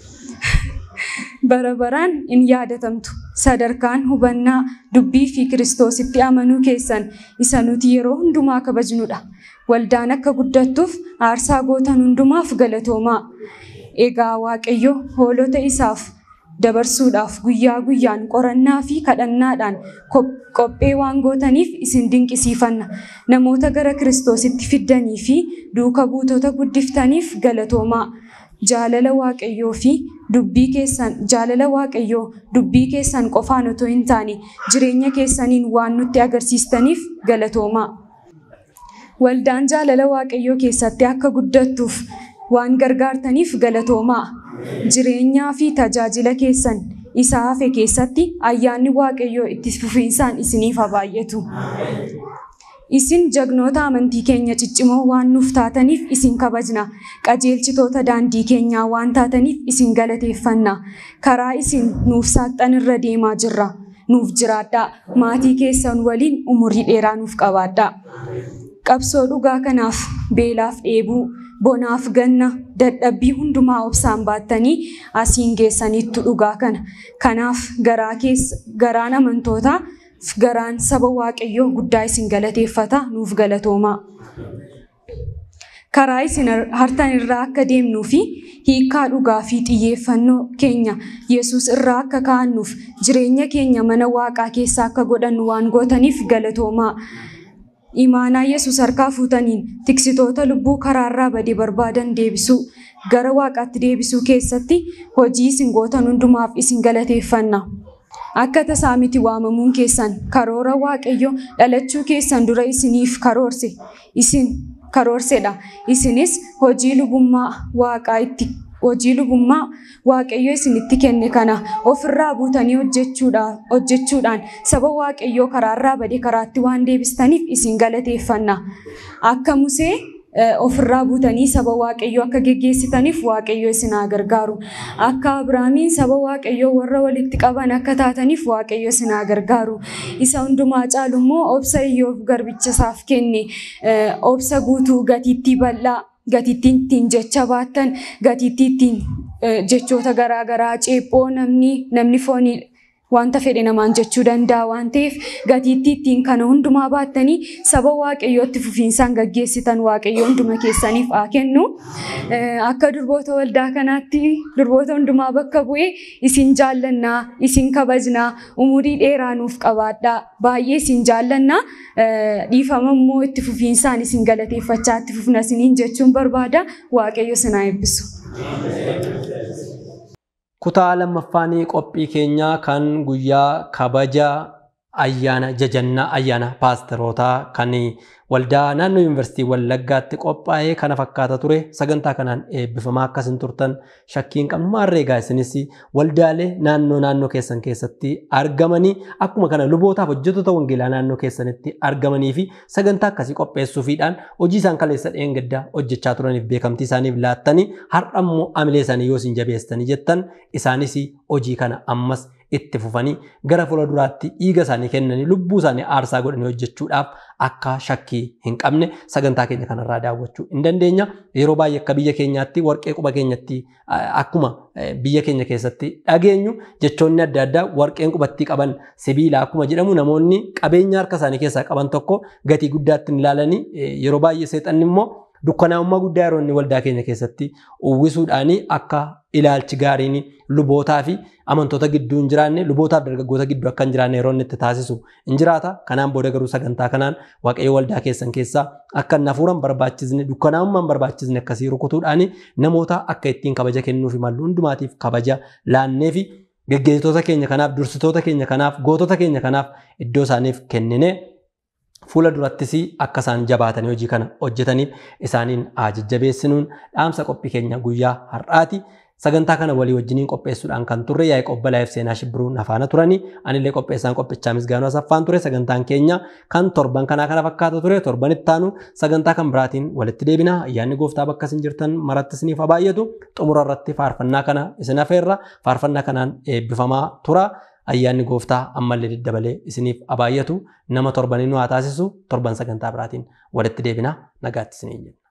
bara baraan in yaadatamtu. Sadarkaan hubannaa dubbii fi Kiristoositti amanuu keessan isa nuti yeroo hundumaa kabajnudha. Waldaan akka guddattuuf aarsaa gootan hundumaaf galatoomaa. Egaa Waaqayyo hoolota isaaf dabarsuudhaaf guyyaa guyyaan qorannaa fi kadhannaadhaan kop- qophee waan gootaniif isin dinqisiifanna. Namoota gara Kiristoositti fiddanii fi duuka buutota guddiftaniif galatoomaa. Jaalala Waaqayyoo fi dubbii keessan jaalala Waaqayyoo dubbii keessan qofaan otoo hin taane jireenya keessaniin waan nutti agarsiistaniif galatoomaa. Waldaan jaalala Waaqayyoo keessatti akka guddattuuf waan gargaartaniif galatoomaa. Jireenyaa fi tajaajila keessan isa hafe keessatti ayyaanni Waaqayyoo itti fufiinsaan isiniif haa baay'atu. Isin jagnoota amantii keenya ciccimoo waan nuuf taataniif isin kabajna. Qajeelchitoota daandii keenyaa waan taataniif isin galateeffanna. Karaa isin nuuf saaqxan irra deemaa jirra. Nuuf jiraadhaa. Maatii keessan waliin umurii dheeraa nuuf qabaadhaa. Qabsoo dhugaa kanaaf beelaaf dheebuu, bonaaf ganna, dadhabbii hundumaa obsaan baattanii asiin geessaniittu dhugaa kana. Kanaaf garaa keessa garaan amantootaa fi garaan saba waaqayyoo guddaa isin galateeffata nuuf galatoomaa. Karaa isin hartan irraa akka deemnuu fi hiikaa dhugaa fi xiyyeeffannoo keenya Yesuus irraa akka kaa'annuuf jireenya keenya mana waaqaa keessa akka godhannu waan gootaniif galatoomaa. Imaanaa Yesuus harkaa fuutaniin tiksitoota lubbuu karaarraa badee barbaadan deebisuu gara waaqaatti deebisuu keessatti hojii isin gootan hundumaaf isin galateeffanna. Akka tasaa miti waamamuun keessan karoora waaqayyo dhalachuu keessan dura isiniif karoorse isin karoorsedha. Isinis hojii lubummaa waaqaa itti hojii lubummaa waaqayyo isinitti kenne kana ofirraa buutanii hojjechuudhaan hojjechuudhaan saba waaqayyoo karaarraa bade karaatti waan deebistaniif isin galateeffanna. Akka Musee ofirraa buutanii saba waaqayyoo akka geggeessitaniif waaqayyoo isin haa gargaaru. Akka Abiraamiin saba waaqayyoo warra walitti qaban akka taataniif waaqayyoo isin haa gargaaru. Isa hundumaa caalu immoo obsa iyyoof garbicha isaaf kenne obsa guutuu gatiittii bal'aa gatiittiin ittiin jecha baattan gatiittii ittiin jechoota garaagaraa ceephoo namni namni foonii wanta fedhe namaan jechuu danda'a waan ta'eef gatiittii ittiin kana hundumaa baattanii saba waaqayyootti fufiinsaan gaggeessitan waaqayyo hunduma keessaniif haa kennu. Akka durboota waldaa kanaatti durboota hundumaa bakka bu'ee isin jaallannaa isin kabajnaa umurii dheeraa nuuf qabaadhaa baay'ee isin jaallannaa dhiifama immoo itti fufiinsaan isin galateeffachaa itti fufna isiniin jechuun barbaada waaqayyo isin haa eebbisu.
Kutaa lammaffaanii qophii keenyaa kan guyyaa kabaja ayyaana jajannaa ayyaana paasterootaa kan waldaa naannoo yuunivarsiitii Wallaggaatti qophaa'ee kana fakkaata ture sagantaa kanaan eebbifamaa akkasin turtan shakkiin qabnu maarreegaa isinis waldaalee naannoo naannoo keessan keessatti argamanii akkuma kana lubootaaf hojjettoota wangeelaa naannoo keessanitti argamanii fi sagantaa akkasii qopheessuufiidhaan hojii isaan kaleessa dheengaddaa hojjechaa turaniif beekamtii isaaniif laattanii har'a immoo amilee isaanii yoo isin jabeessanii jettan isaanis hojii kana ammas itti fufanii gara fuula duraatti dhiiga isaanii kennanii lubbuu isaanii aarsaa godhanii hojjechuudhaaf akka shakkii hin qabne sagantaa keenya kanarraa daawwachuu hin dandeenya. Yeroo baay'ee akka biyya keenyaatti warqee quba keenyatti akkuma biyya keenya keessatti dhageenyu jechoonni adda addaa warqeen qubatti qaban sibiila akkuma jedhamu namoonni qabeenya harka isaanii keessaa qaban tokko gatii guddaatti hin ilaalanii yeroo baay'ee seexanni immoo dukkanaa'ummaa guddaa yeroo inni waldaa keenya keessatti uwwisuudhaan akka ilaalchi gaariin lubootaa fi amantoota gidduu hin jiraanne lubootaaf dargaggoota gidduu akka hin jiraanne yeroo inni itti taasisu hin jiraata. Kanaan booda garuu sagantaa kanaan waaqayyo waldaa keessan keessaa akka hin hafuuran barbaachisne dukkanaa'ummaan barbaachisne akkasii rukutuudhaan namoota akka ittiin kabaja kennuufi mallu hundumaatiif kabaja laannee fi geggeessitoota keenya kanaaf dursitoota keenya kanaaf gootota keenya kanaaf iddoo isaaniif kennine fuula durattis akka isaan jabaatanii hojii kana hojjetaniif isaaniin haa jajjabeessinuun dhaamsa qophii keenya guyyaa har'aati. Sagantaa kana walii wajjiniin qopheessuudhaan kan turre yaa'ii qobbalaa'eef seenaa shibbiruun afaana turanii anillee qopheessaan qophichaa misgaanuu asaffaan ture sagantaan keenya kan torban kanaa kana fakkaata ture torban ittaanu sagantaa kan biraatiin walitti deebina ayyaanni gooftaa bakka isin jirtan maratti isiniif haa baay'atu xumura irratti faarfannaa kana isin hafeerra faarfannaa kanaan eebbifamaa tura. ayyaanni gooftaa ammallee daddabalee isiniif haa baay'atu nama torbanii nu haa taasisu torban sagantaa biraatiin walitti deebina nagaatti isiniin jenna.